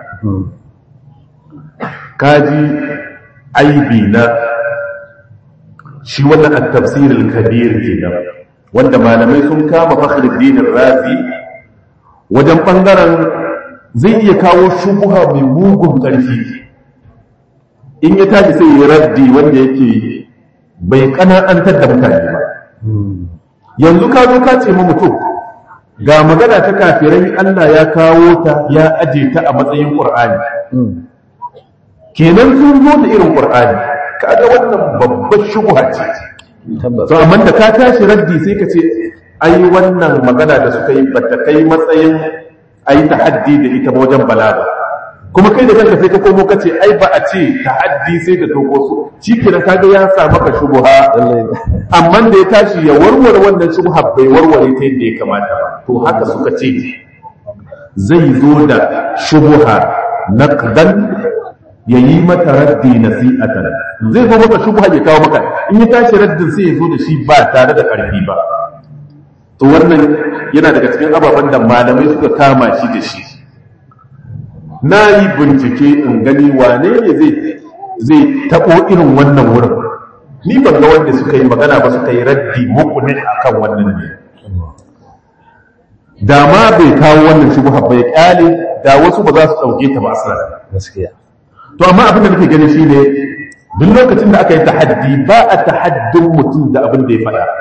kaji aibi na shi wannan a tafsirin kabir kenan wanda malamai sun kama fakhruddin razi wajen bangaren zai iya kawo shubuha mai mugun ƙarfi in ya tashi sai ya raddi wanda yake bai kana'antar da mutane ba yanzu ka zo ka ce ma mutum ga magana ta kafirai Allah ya kawo ta ya aje ta a matsayin Qur'ani kenan sun zo da irin Qur'ani kaga wannan babbar shubha ce to amma da ka tashi raddi sai ka ce ai wannan magana da suka yi bata kai matsayin ai tahaddi da ita wajen balaga kuma kai da kanka sai ka komo ka ce ai ba a ce tahaddi sai da doko su shi kenan kaga ya sa maka shubha amma da ya tashi ya warware wannan shubha bai warware ta yadda ya kamata ba to haka suka ce zai zo da shubha naqdan ya yi mata raddi nasi'atan zai zo maka shubha ya kawo maka in ya tashi raddin sai ya zo da shi ba tare da karfi ba to wannan yana daga cikin ababen da malamai suka kama shi da shi na yi bincike in gani wane ne zai zai taɓo irin wannan wurin ni ban ga wanda suka yi magana ba suka yi raddi muku ne akan wannan ne da ma bai kawo wannan shubha bai kyale da wasu ba za su ɗauke ta ba asali gaskiya to amma abin da nake gani shine duk lokacin da aka yi tahaddi ba a tahaddin mutum da abin da ya faɗa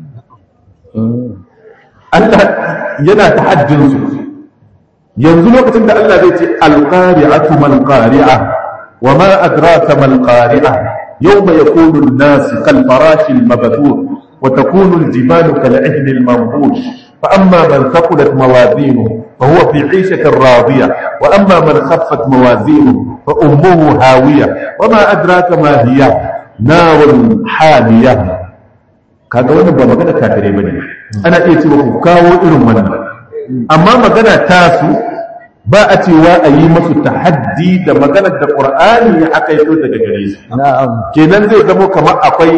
Allah yana tahaddin su yanzu lokacin da Allah zai ce alqari'atu mal qari'a wa ma adraka mal qari'a yawma yakunu an-nas kal farashi al-mabthur wa takunu al-jibalu kal 'ihni al-manbush fa amma man thaqulat mawazinuhu fa huwa fi 'ishatin radiyah wa amma man khaffat mawazinuhu fa ummuhu hawiyah wa ma adraka ma hiya narun hamiyah kaga wannan ba magana kafirai bane ana iya cewa ku kawo irin wannan amma magana tasu ba a cewa a yi masu tahaddi da maganar da ƙur'ani ya aka yi daga gare su na'am kenan zai zama kamar akwai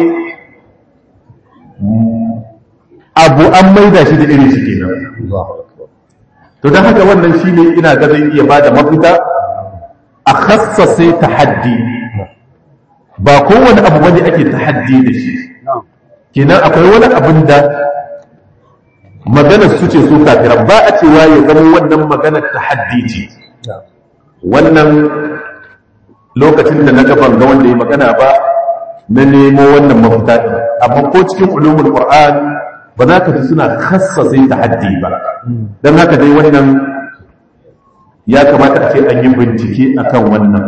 abu an maida shi da irin shi kenan Allahu akbar to don haka wannan shi ne ina ga zai iya bada mafita a khassase tahaddi ba kowane abu wani ake tahaddi da shi kenan akwai wani abin da maganar su ce su kafiran ba a cewa ya zama wannan maganar tahaddi ce wannan lokacin da na gaban ga wanda ya magana ba na nemo wannan mafita ɗin amma ko cikin ulumul qur'an ba za ka ji suna khassase tahaddi ba don haka dai wannan ya kamata a ce an yi bincike akan wannan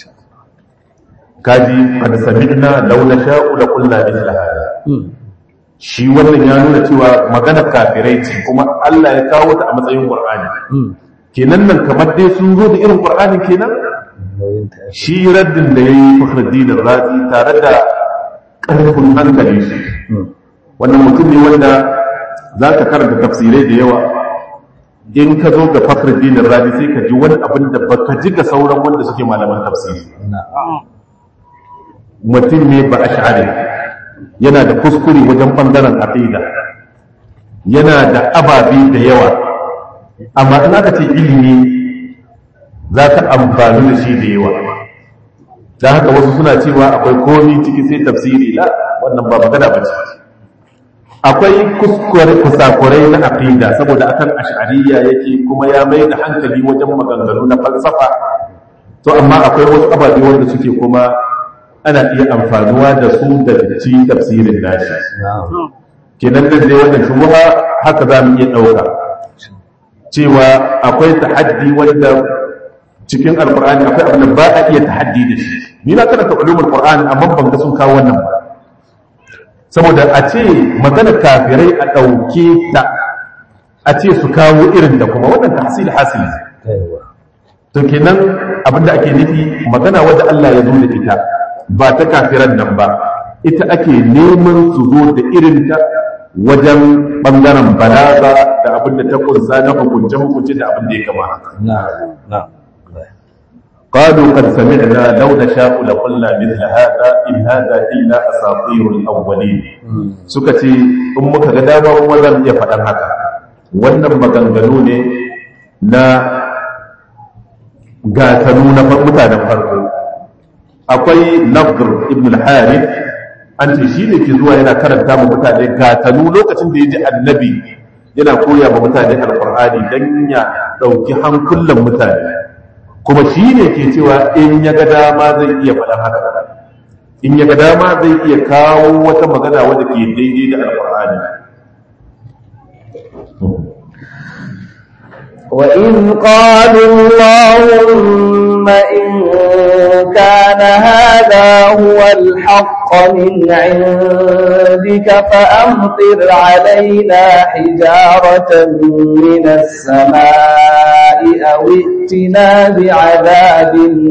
kaji qad sami'na law nasha'u la qulna mithla hada shi wannan ya nuna cewa magana kafirai ce kuma Allah ya kawo ta a matsayin Qur'ani kenan nan kamar dai sun zo da irin Qur'ani kenan shi raddin da yayi Fakhruddin Razi tare da ƙarfin hankali shi wannan mutum ne wanda za ka karanta tafsirai da yawa in ka zo ga fakar dinin rabi sai ka ji wani abin da ba ka ji ga sauran wanda suke malaman tafsiri mutum ne ba a sha'ari yana da kuskure wajen ɓangaren aqida yana da ababe da yawa amma in aka ce ilimi za ka amfani da shi da yawa da haka wasu suna cewa akwai komi ciki sai tafsiri la wannan ba magana ba ce akwai kuskure kusakurai na aqida saboda akan ash'ariyya yake kuma ya mai da hankali wajen maganganu na falsafa to amma akwai wasu ababe wanda suke kuma ana iya amfanuwa da su da ci tafsirin nashi kenan da dai wannan shubuha haka za mu iya ɗauka cewa akwai tahaddi wanda cikin alqur'ani akwai abin da ba a iya tahaddi da shi ni na karanta ulumul qur'ani amma ban ga sun kawo wannan ba saboda a ce magana kafirai a ɗauke ta a ce su kawo irin da kuma wannan tahsil hasili to kenan abinda ake nufi magana wadda Allah ya zo da ita ba ta kafiran nan ba ita ake neman su zo da irin ta wajen bangaren balaga da abinda ta kunsa na hukunce hukunce da abin da ya kama haka قالوا قد سمعنا لو نشاء لقلنا مثل هذا إن هذا إلا أساطير الأولين سكتي أمك قداما ومزم يفعل هكا wannan maganganu ne na gatanu na mutanen farko akwai nafdr ibn al-harith an ce shi ne ke zuwa yana karanta ma mutane gatanu lokacin da ya ji annabi yana koya ma mutane alkur'ani don ya ɗauki hankulan mutane kuma shi ne ke cewa in ya ga dama zai iya faɗan haka in ya ga dama zai iya kawo wata magana wadda ke daidai da alkur'ani وإذ قالوا اللهم إن كان هذا هو الحق من عندك فأمطر علينا حجارة من السماء أو ائتنا بعذاب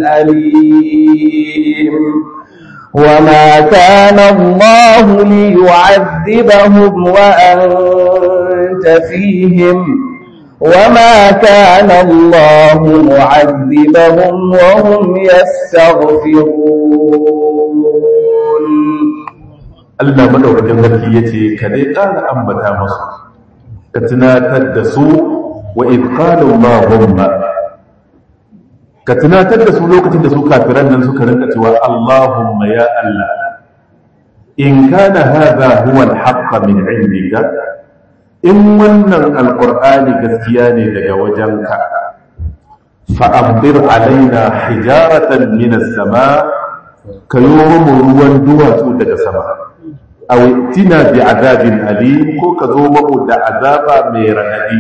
أليم وما كان الله ليعذبهم وأنت فيهم وما كان الله معذبهم وهم يستغفرون Allah madaukakin sarki yace ka dai ƙara ambata musu ka tunatar da su wa id qalu allahumma ka tunatar da su lokacin da su kafiran nan suka rinka cewa allahumma ya Allah in kana hadha huwa al-haqq min indika in wannan alqur'ani gaskiya ne daga wajenka fa amdir alaina hijaratan min as-sama kayo mu ruwan duwatsu daga sama aw tina bi azabin alim ko ka zo mu da azaba mai radadi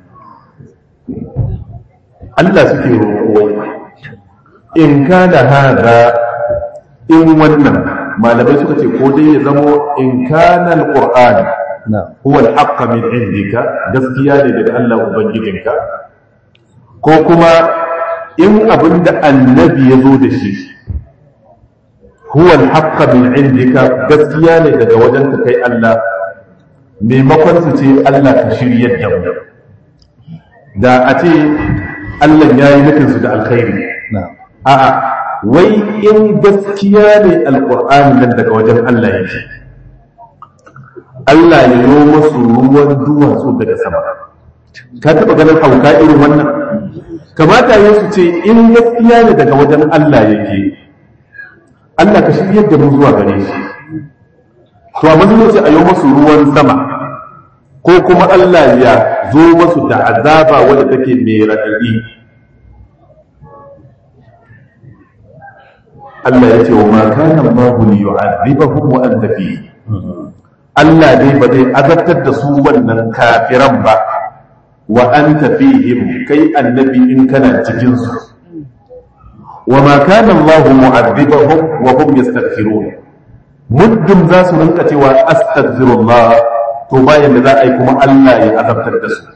Allah suke roƙo in kana hada in wannan malamai suka ce ko dai ya zamo in kana alquran huwa alhaq min indika gaskiya ne daga Allah ubangijinka ko kuma in abinda annabi ya zo da shi huwa alhaqqa min indika gaskiya ne daga wajen ka kai Allah maimakon su ce Allah ka shiryar da mu da a ce Allah ya yi nufin su da alkhairi a'a wai in gaskiya ne alqur'ani nan daga wajen Allah yake Allah ya yi musu ruwan duwatsu daga sama ka taɓa ganin hauka irin wannan kamata yin su ce in gaskiya ne daga wajen Allah yake Allah ka shiryar da mu zuwa gare shi to amma zai ce a yi masu ruwan sama ko kuma Allah ya zo masu da azaba wadda take mai raɗaɗi Allah ya ce wa ma kana Allahu li yu'adhibahum wa anta fi Allah dai ba zai azabtar da su wannan kafiran ba wa anta fihim kai annabi in kana cikin su وما كان الله معذبهم وهم يستغفرون مدم ذا سننك توا استغفر الله to bayan da za a yi kuma Allah ya azabtar da su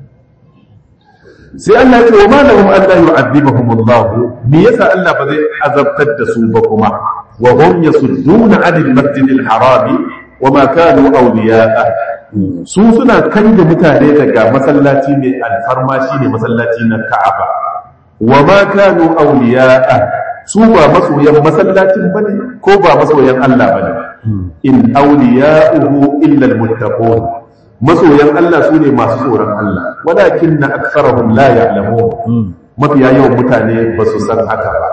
sai Allah ya ce wa malahum Allah yu'adhibuhum Allah me yasa Allah ba zai azabtar da su ba kuma wa hum yasudduna 'anil masjidil haram wa ma kanu awliya'a su suna kanje mutane daga masallaci mai alfarma shine masallaci na Ka'aba wa ma kanu awliya'a su ba masoyan masallacin bane ko ba masoyan Allah bane in awliya'uhu illa almuttaqun masoyan Allah sune masu tsoron Allah walakinna aktharuhum la ya'lamun mafiya yawan mutane ba su san haka ba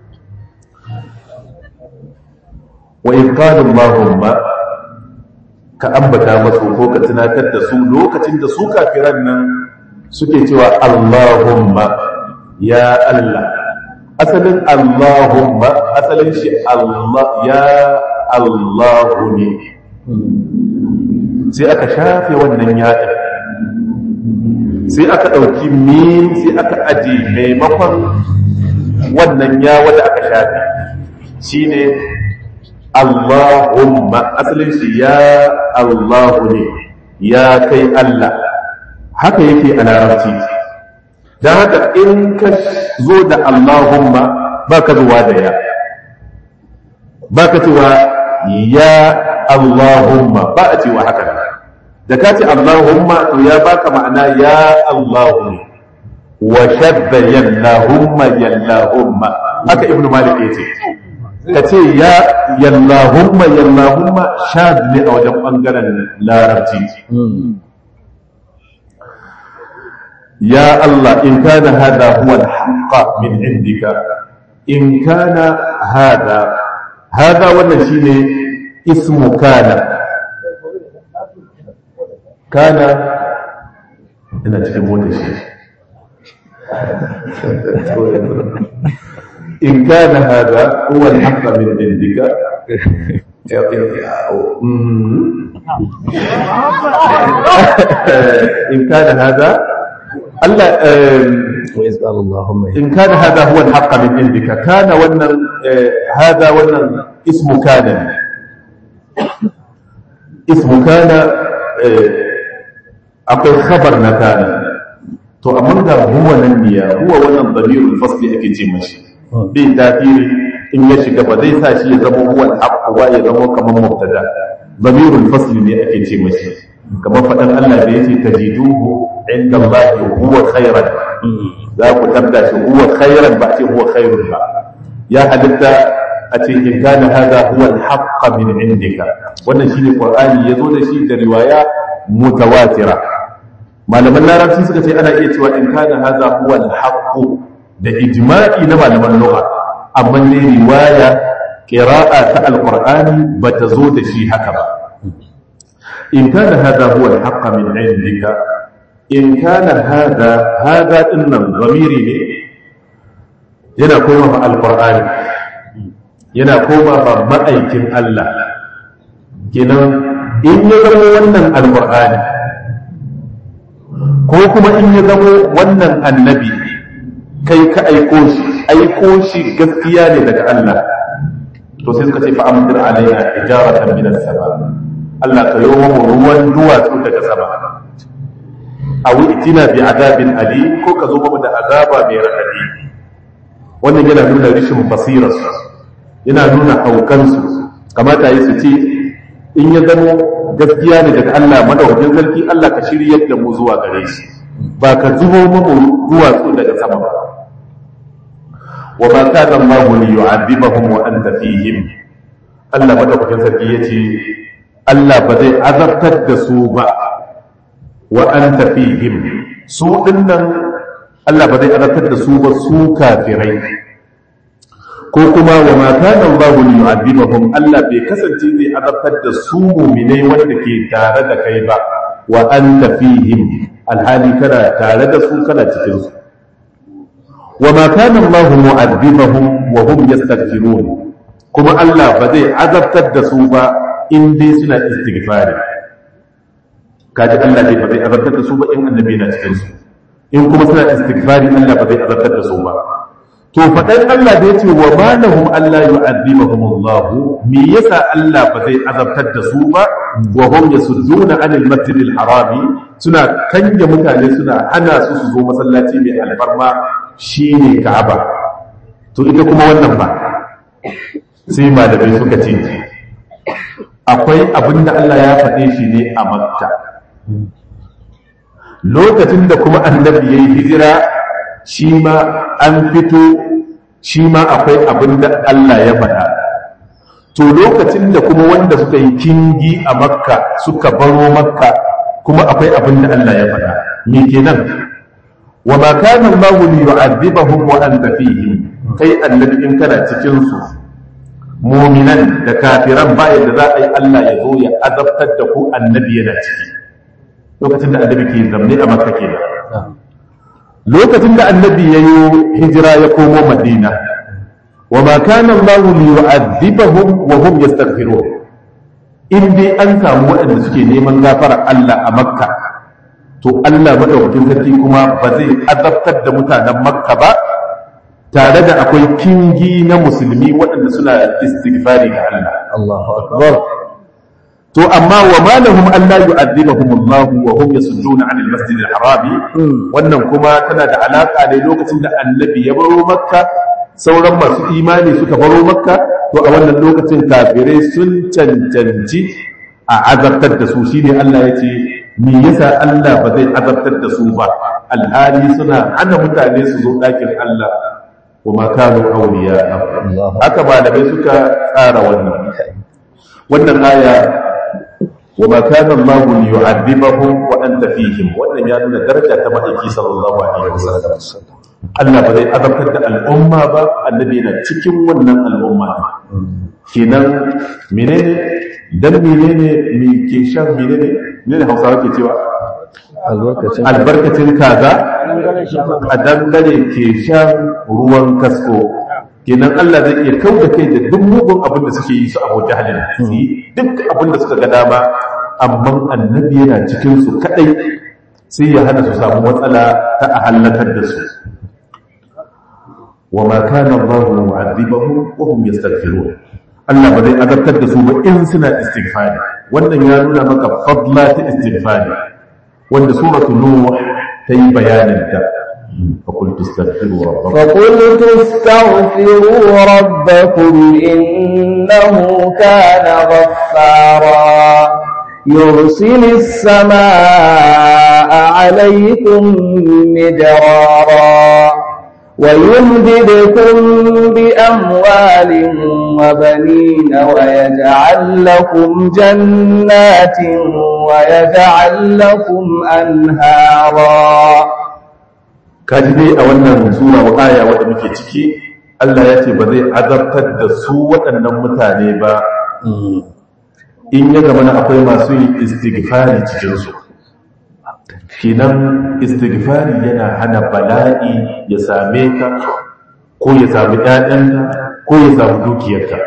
wa in qala Allahumma ka ambata masu ko ka tunatar da su lokacin da su kafiran nan suke cewa Allahumma ya Allah asalin Allahumma asalin shi Allah ya Allahu ne sai aka shafe wannan yaɗin sai aka ɗauki min sai aka aje maimakon wannan ya wanda aka shafe shine Allahumma asalin shi ya Allahu ne ya kai Allah haka yake a larabci don haka in ka zo da Allahumma ba ka zuwa da ya ba ka cewa ya Allahumma ba a cewa haka da ka ce Allahumma to ya baka ma'ana ya Allahu ne wa shadda yallahumma yallahumma haka ibnu malik yace ka ce ya yallahumma yallahumma shad ne a wajen bangaren larabci ya Allah in kana hada huwa al-haqq min indika in kana hada hada wannan shine ismu kana kana ina cikin mota shi in kana hada huwa al-haqq min indika in kana hada Allah وإذ قال اللهم in kana hada huwa al-haqq min indika kana wannan hada wannan ismu kana ismu kana akwai khabar na kana to amma ga huwa nan biya huwa wannan damirul fasli ake ce mashi bi tafiri in ya shiga ba zai sa shi ya zama huwa al-haqq wa ya zama kamar mubtada damirul fasli ne ake ce mashi kamar faɗan Allah da yace tajiduhu inda Allah huwa khairan za ku tabda shi huwa khairan ba ce huwa khairun ba ya halitta a ce in kana hada huwa al-haqq min indika wannan shine qur'ani yazo da shi da riwaya mutawatira malaman larabci suka ce ana iya cewa in kana hada huwa al-haqq da ijma'i na malaman lugha amma ne riwaya qira'a ta al-qur'ani bata zo da shi haka ba in kana hada huwa al-haqq min indika in kana hada hada dinnan zamiri ne yana koma ma alqur'ani yana koma ma ma'aikin Allah kenan in ya zama wannan alqur'ani ko kuma in ya zama wannan annabi kai ka aiko shi aiko shi gaskiya ne daga Allah to sai suka ce fa amdir alaina ijaratan min as-sama Allah ka yi mu ruwan duwatsu daga sama a itina bi azabin ali ko ka zo mu da azaba mai radadi wannan yana nuna rishin basirarsu yana nuna haukansu kamata yi su ce in ya zamo gaskiya ne daga Allah madaukakin sarki Allah ka shiryar da mu zuwa gare shi ba ka zubo mu duwatsu daga sama ba wa ma kana Allah li yu'adhibahum wa anta fihim Allah madaukakin sarki yace Allah ba zai azabtar da su ba wa anta fihim su dinnan Allah ba zai azabtar da su ba su kafirai ko kuma wa ma kana Allah li yu'adhibahum Allah bai kasance zai azabtar da su mu'minai wanda ke tare da kai ba wa anta fihim alhali kana tare da su kana cikin su wa ma kana Allah mu'adhibahum wa hum yastaghfirun kuma Allah ba zai azabtar da su ba in dai suna istighfari kaji Allah dai ba zai azabtar da su ba in annabi na cikin su in kuma suna istighfari Allah ba zai azabtar da su ba to faɗan Allah da yace wa ma lahum alla yu'adhibahum Allah me yasa Allah ba zai azabtar da su ba wa hum yasudduna anil masjidil harami suna kanje mutane suna hana su su zo masallaci mai alfarma shine Ka'aba to ita kuma wannan ba sai malamai suka ce akwai abin da Allah ya faɗe shi ne a makka lokacin da kuma annabi ya yi hijira shi ma an fito shi ma akwai abin da Allah ya faɗa to lokacin da kuma wanda suka yi kingi a makka suka baro makka kuma akwai abin da Allah ya faɗa me kenan wa ma kana Allahu li yu'adhibahum wa anta fihim kai annabi in kana cikin su mu'minan da kafiran ba yadda za a yi Allah ya zo ya azabtar da ku annabi yana ciki lokacin da annabi ke zamne a makka kenan lokacin da annabi ya yi hijira ya komo madina wa ma kana Allah li yu'adhibahum wa hum yastaghfirun in dai an samu waɗanda suke neman gafara Allah a makka to Allah madaukakin sarki kuma ba zai azabtar da mutanen makka ba tare da akwai kingi na musulmi waɗanda suna istighfari ga Allah Allahu akbar to amma wa ma lahum an la yu'adhibahum Allah wa hum yasudduna 'anil masjidil haram wannan kuma tana da alaka ne lokacin da annabi ya baro makka sauran masu imani suka baro makka to a wannan lokacin kafirai sun cancanci a azabtar da su shine Allah ya ce me yasa Allah ba zai azabtar da su ba alhali suna hana mutane su zo ɗakin Allah wa ma kanu awliya haka malamai suka tsara wannan wannan aya wa ma kana Allah li yu'adhibahum wa anta fihim wannan ya nuna daraja ta ma'aiki sallallahu alaihi wasallam Allah ba zai azabtar da al'umma ba annabi yana cikin wannan al'umma kenan menene dan menene me ke shan menene menene Hausawa ke cewa albarkacin albarkacin kaza a dangare ke shan ruwan kasko kenan Allah zai iya kau da kai da duk mugun abin da suke yi su abu jahalin su yi duk abin da suka ga dama amma annabi yana cikin su kadai sai ya hana su samu matsala ta a halakar da su wa ma kana Allahu mu'adhibahum wa hum yastaghfirun Allah ba zai azabtar da su ba in suna istighfari wannan ya nuna maka fadla ta istighfari wanda suratul nuh ta yi bayanin ta فقلت استغفروا ربكم فقلت استغفروا ربكم إنه كان غفارا يرسل السماء عليكم مدرارا ويمددكم بأموال وبنين ويجعل لكم جنات ويجعل لكم أنهارا kaji dai a wannan sura wa aya wadda muke ciki Allah ya ce ba zai azabtar da su waɗannan mutane ba in ya gama na akwai masu yin istighfari cikinsu kinan istighfari yana hana bala'i ya same ka ko ya sami ɗaɗanka ko ya sami dukiyarka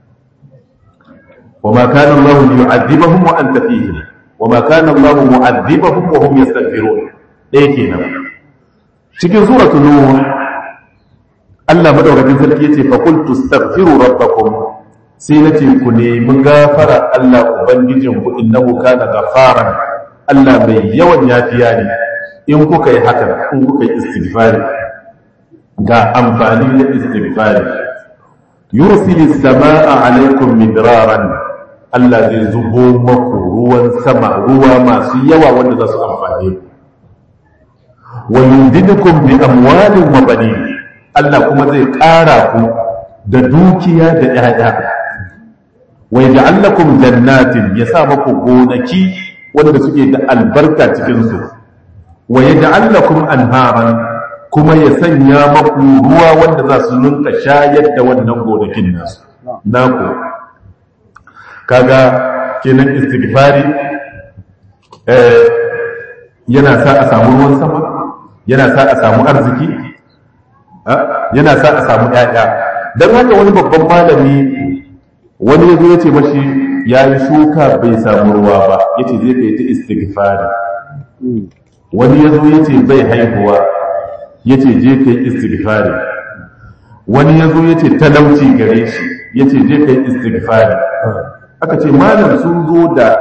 wa ma kana Allah yu'adhibahum wa anta fihim wa ma kana Allah mu'adhibahum wa hum yastaghfirun ɗaya kenan cikin suratu nuh Allah madaukakin sarki yace fa qultu astaghfiru rabbakum sai nace ku nemi gafara Allah ubangijin ku innahu kana ghafaran Allah mai yawan yafiya ne in kuka yi haka in kuka yi istighfari ga amfani da istighfari yursilis samaa alaikum midraran Allah zai zubo maku ruwan sama ruwa masu yawa wanda za su amfane ku wa yundidukum bi amwalin wa banin Allah kuma zai ƙara ku da dukiya da ƴaƴa wa yaj'al lakum jannatin ya sa maku gonaki wanda suke da albarka cikin su wa yaj'al lakum anharan kuma ya sanya maku ruwa wanda za su nunka shayar da wannan gonakin nasu naku kaga kenan istighfari eh yana sa a samu ruwan sama yana sa a samu arziki yana sa a samu ƴaƴa don haka wani babban malami wani ya zo ya ce mashi ya yi shuka bai samu ruwa ba ya ce zai kai ta istighfari wani ya zo ya ce bai haihuwa ya ce je kai istighfari wani ya zo ya ce talauci gare shi ya ce je kai istighfari aka ce malam sun zo da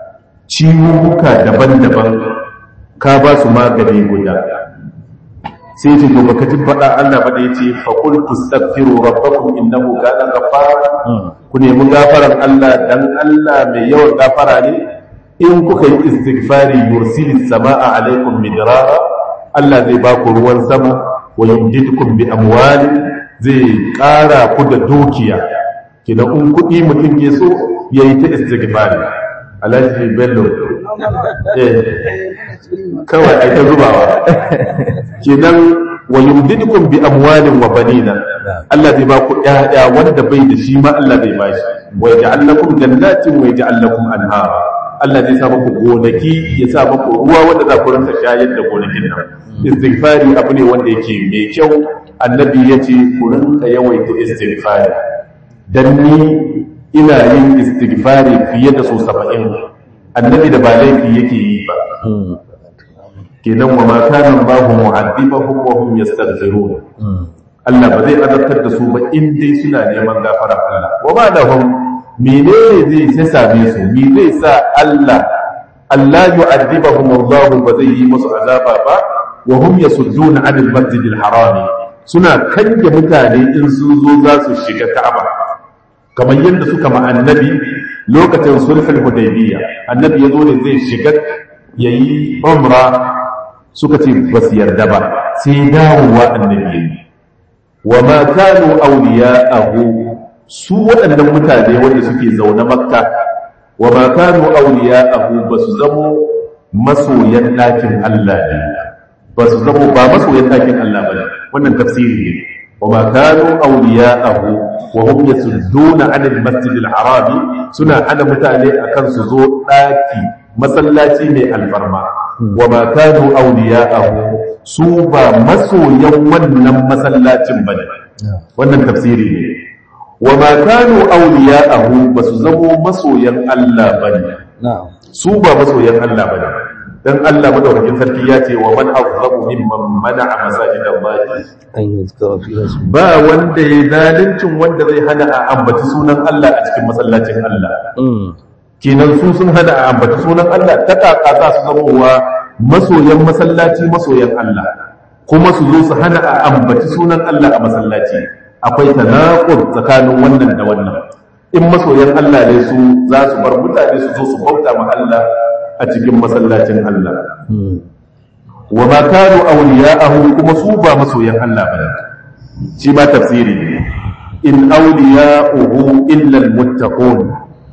ciwuka daban-daban ka ba su magani guda sai ce to baka ji faɗa Allah ba da yace fa qul tastaghfiru rabbakum innahu kana ghaffara ku nemi gafaran Allah dan Allah mai yawan gafara ne in kuka yi istighfari yursilis samaa alaikum midrara Allah zai ba ku ruwan sama wa yumdidukum bi amwalin zai ƙara ku da dukiya kina in kuɗi mutum ke so yayi ta istighfari Alhaji Bello eh kawai ai ta zubawa kenan wa yumdidukum bi amwalin wa banina Allah zai ba ku ƴaƴa wanda bai da shi ma Allah zai bashi wa yaj'al lakum jannatin wa yaj'al lakum anhara Allah zai sa muku gonaki ya sa muku ruwa wanda za ku rinka shayar da gonakin nan istighfari abu ne wanda yake mai kyau annabi ya ce ku rinka yawaita istighfari dan ni ina yin istighfari fiye da so saba'in annabi da ba laifi yake yi ba kenan wa ma kana Allahu mu'adhibahum wa hum yastaghfirun Allah ba zai azabtar da su ba in dai suna neman gafara Allah wa ma lahum menene zai sai same su me zai sa Allah Allah yu'adhibahum Allah ba zai yi musu azaba ba wa hum yasudduna 'anil masjidil haram suna kange mutane in sun zo za su shiga Ka'aba kamar yadda suka ma annabi lokacin sulhul hudaybiyya annabi yazo ne zai shiga yayi umra suka ce ba su yarda ba sai dawowa annabi yayi wa ma kanu awliya'ahu su waɗannan mutane wanda suke zaune makka wa ma kanu awliya'ahu ba su zamo masoyan ɗakin Allah ne ba su zamo ba masoyan ɗakin Allah ba wannan tafsiri ne wa ma kanu awliya'ahu wa hum yasudduna 'anil masjidil harami suna ana mutane akan su zo ɗaki masallaci mai alfarma wa ma kanu awliya'ahu su ba masoyan wannan masallacin bane wannan tafsiri ne wa ma kanu awliya'ahu basu zamo masoyan Allah bane su ba masoyan Allah bane dan Allah madaukakin sarki ya ce wa man azzamu mimman mana'a masajidallahi ba wanda ya zalincin wanda zai hana a ambaci sunan Allah a cikin masallacin Allah kenan su sun hana a ambaci sunan Allah ta kaka za su zama wa masoyan masallaci masoyan Allah kuma su zo su hana a ambaci sunan Allah a masallaci akwai tanaqud tsakanin wannan da wannan in masoyan Allah ne su za su bar mutane su zo su bauta ma Allah a cikin masallacin Allah wa ma kanu awliya'ahu kuma su ba masoyan Allah ba shi ma tafsiri ne in awliya'uhu illa almuttaqun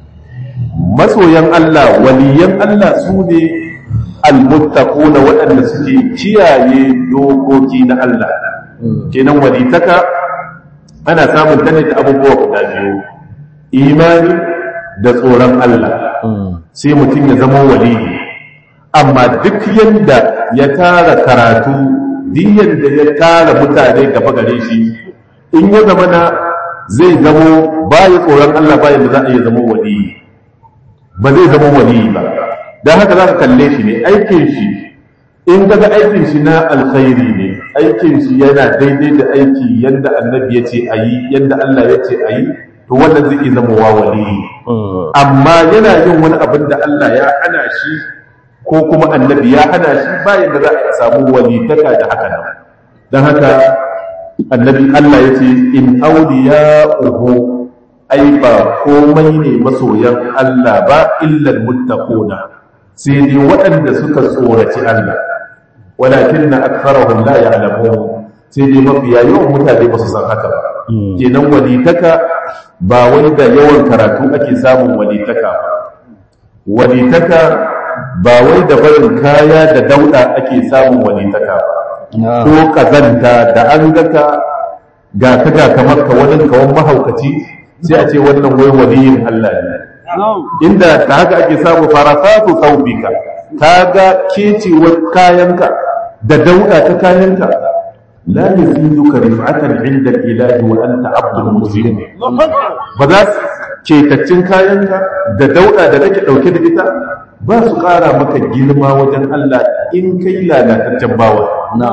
masoyan Allah waliyan Allah su ne almuttaquna waɗanda suke kiyaye dokoki na Allah kenan walitaka ana samun ta ne da abubuwa guda biyu imani da tsoron Allah sai mutum ya zama waliyi amma duk yanda ya tara karatu duk yanda ya tara mutane gaba gare shi in ya zama na zai zamo baya tsoron Allah bayan da za a iya zama waliyi ba zai zama waliyi ba don haka za ka kalle shi ne aikin shi in kaga aikin shi na alkhairi ne aikin shi yana daidai da aiki yadda annabi ya ce a yi yadda Allah ya ce a yi to wannan zai zama wa waliyi amma yana yin wani abin da Allah ya hana shi ko kuma annabi ya hana shi bayan da za a samu walitaka da haka nan don haka annabi Allah ya ce in auliya uhu ai ba komai ne masoyan Allah ba illal muttaquna sai dai waɗanda suka tsoraci Allah walakin na aktharahum la ya'lamun sai dai mafiya yawan mutane ba su san haka ba kenan walitaka ba wai da yawan karatu ake samun walitaka ba walitaka ba wai da barin kaya da dauda ake samun walitaka ba ko kazanta da an ga ka ga ka ga kamar ka wani kawan mahaukaci sai a ce wannan wai waliyin Allah ne inda ta haka ake samu farafatu thawbika kaga kecewar kayanka da dauda ta kayanka la yaziduka rif'atan 'inda al-ilahi wa anta 'abdul muslim ba za ketaccin kayanka da dauda da kake dauke da ita ba su kara maka girma wajen Allah in kai lalataccen bawa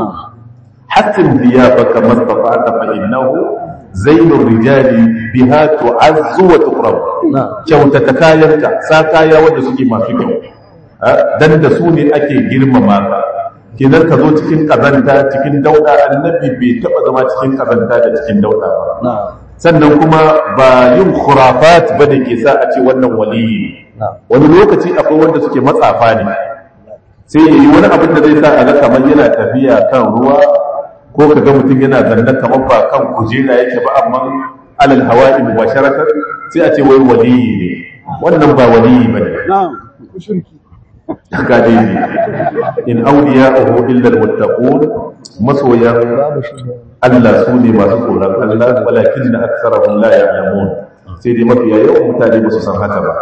hatin diyabaka mastafa'ata fa innahu zainur rijali biha tu'azzu wa tuqrab kyautata kayanka sa kaya wanda suke masu kyau dan da su ne ake girmama ka kenan ka zo cikin kazanta cikin dauda annabi bai taba zama cikin kazanta da cikin dauda ba na'am sannan kuma ba yin khurafat ba da ke sa a ce wannan waliyi ne na'am wani lokaci akwai wanda suke matsafa ne sai yi wani abin da zai sa a ga kamar yana tafiya kan ruwa ko ka ga mutum yana zanne kamar ba kan kujera yake ba amma alal hawa'i mubasharatan sai a ce wai waliyi ne wannan ba waliyi bane na'am shirki kaje ne in awliya'uhu illa almuttaqun masoyan babu shi ne Allah su ne masu tsoron Allah walakin na aksarahum la ya'lamun sai dai mafiya yawan mutane ba su san haka ba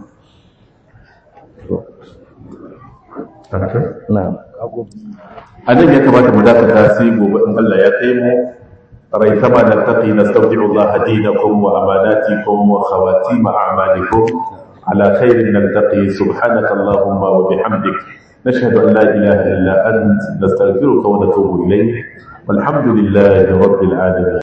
na'am a nan ya kamata mu dakata sai gobe in Allah ya kai mu rai sama da taqi nastawdi'u Allah dinakum wa amanatikum wa khawatim a'malikum ala khairin naltaqi subhanaka allahumma wa bihamdik nashhadu an la ilaha illa ant nastaghfiruka wa natubu ilayk والحمد لله رب العالمين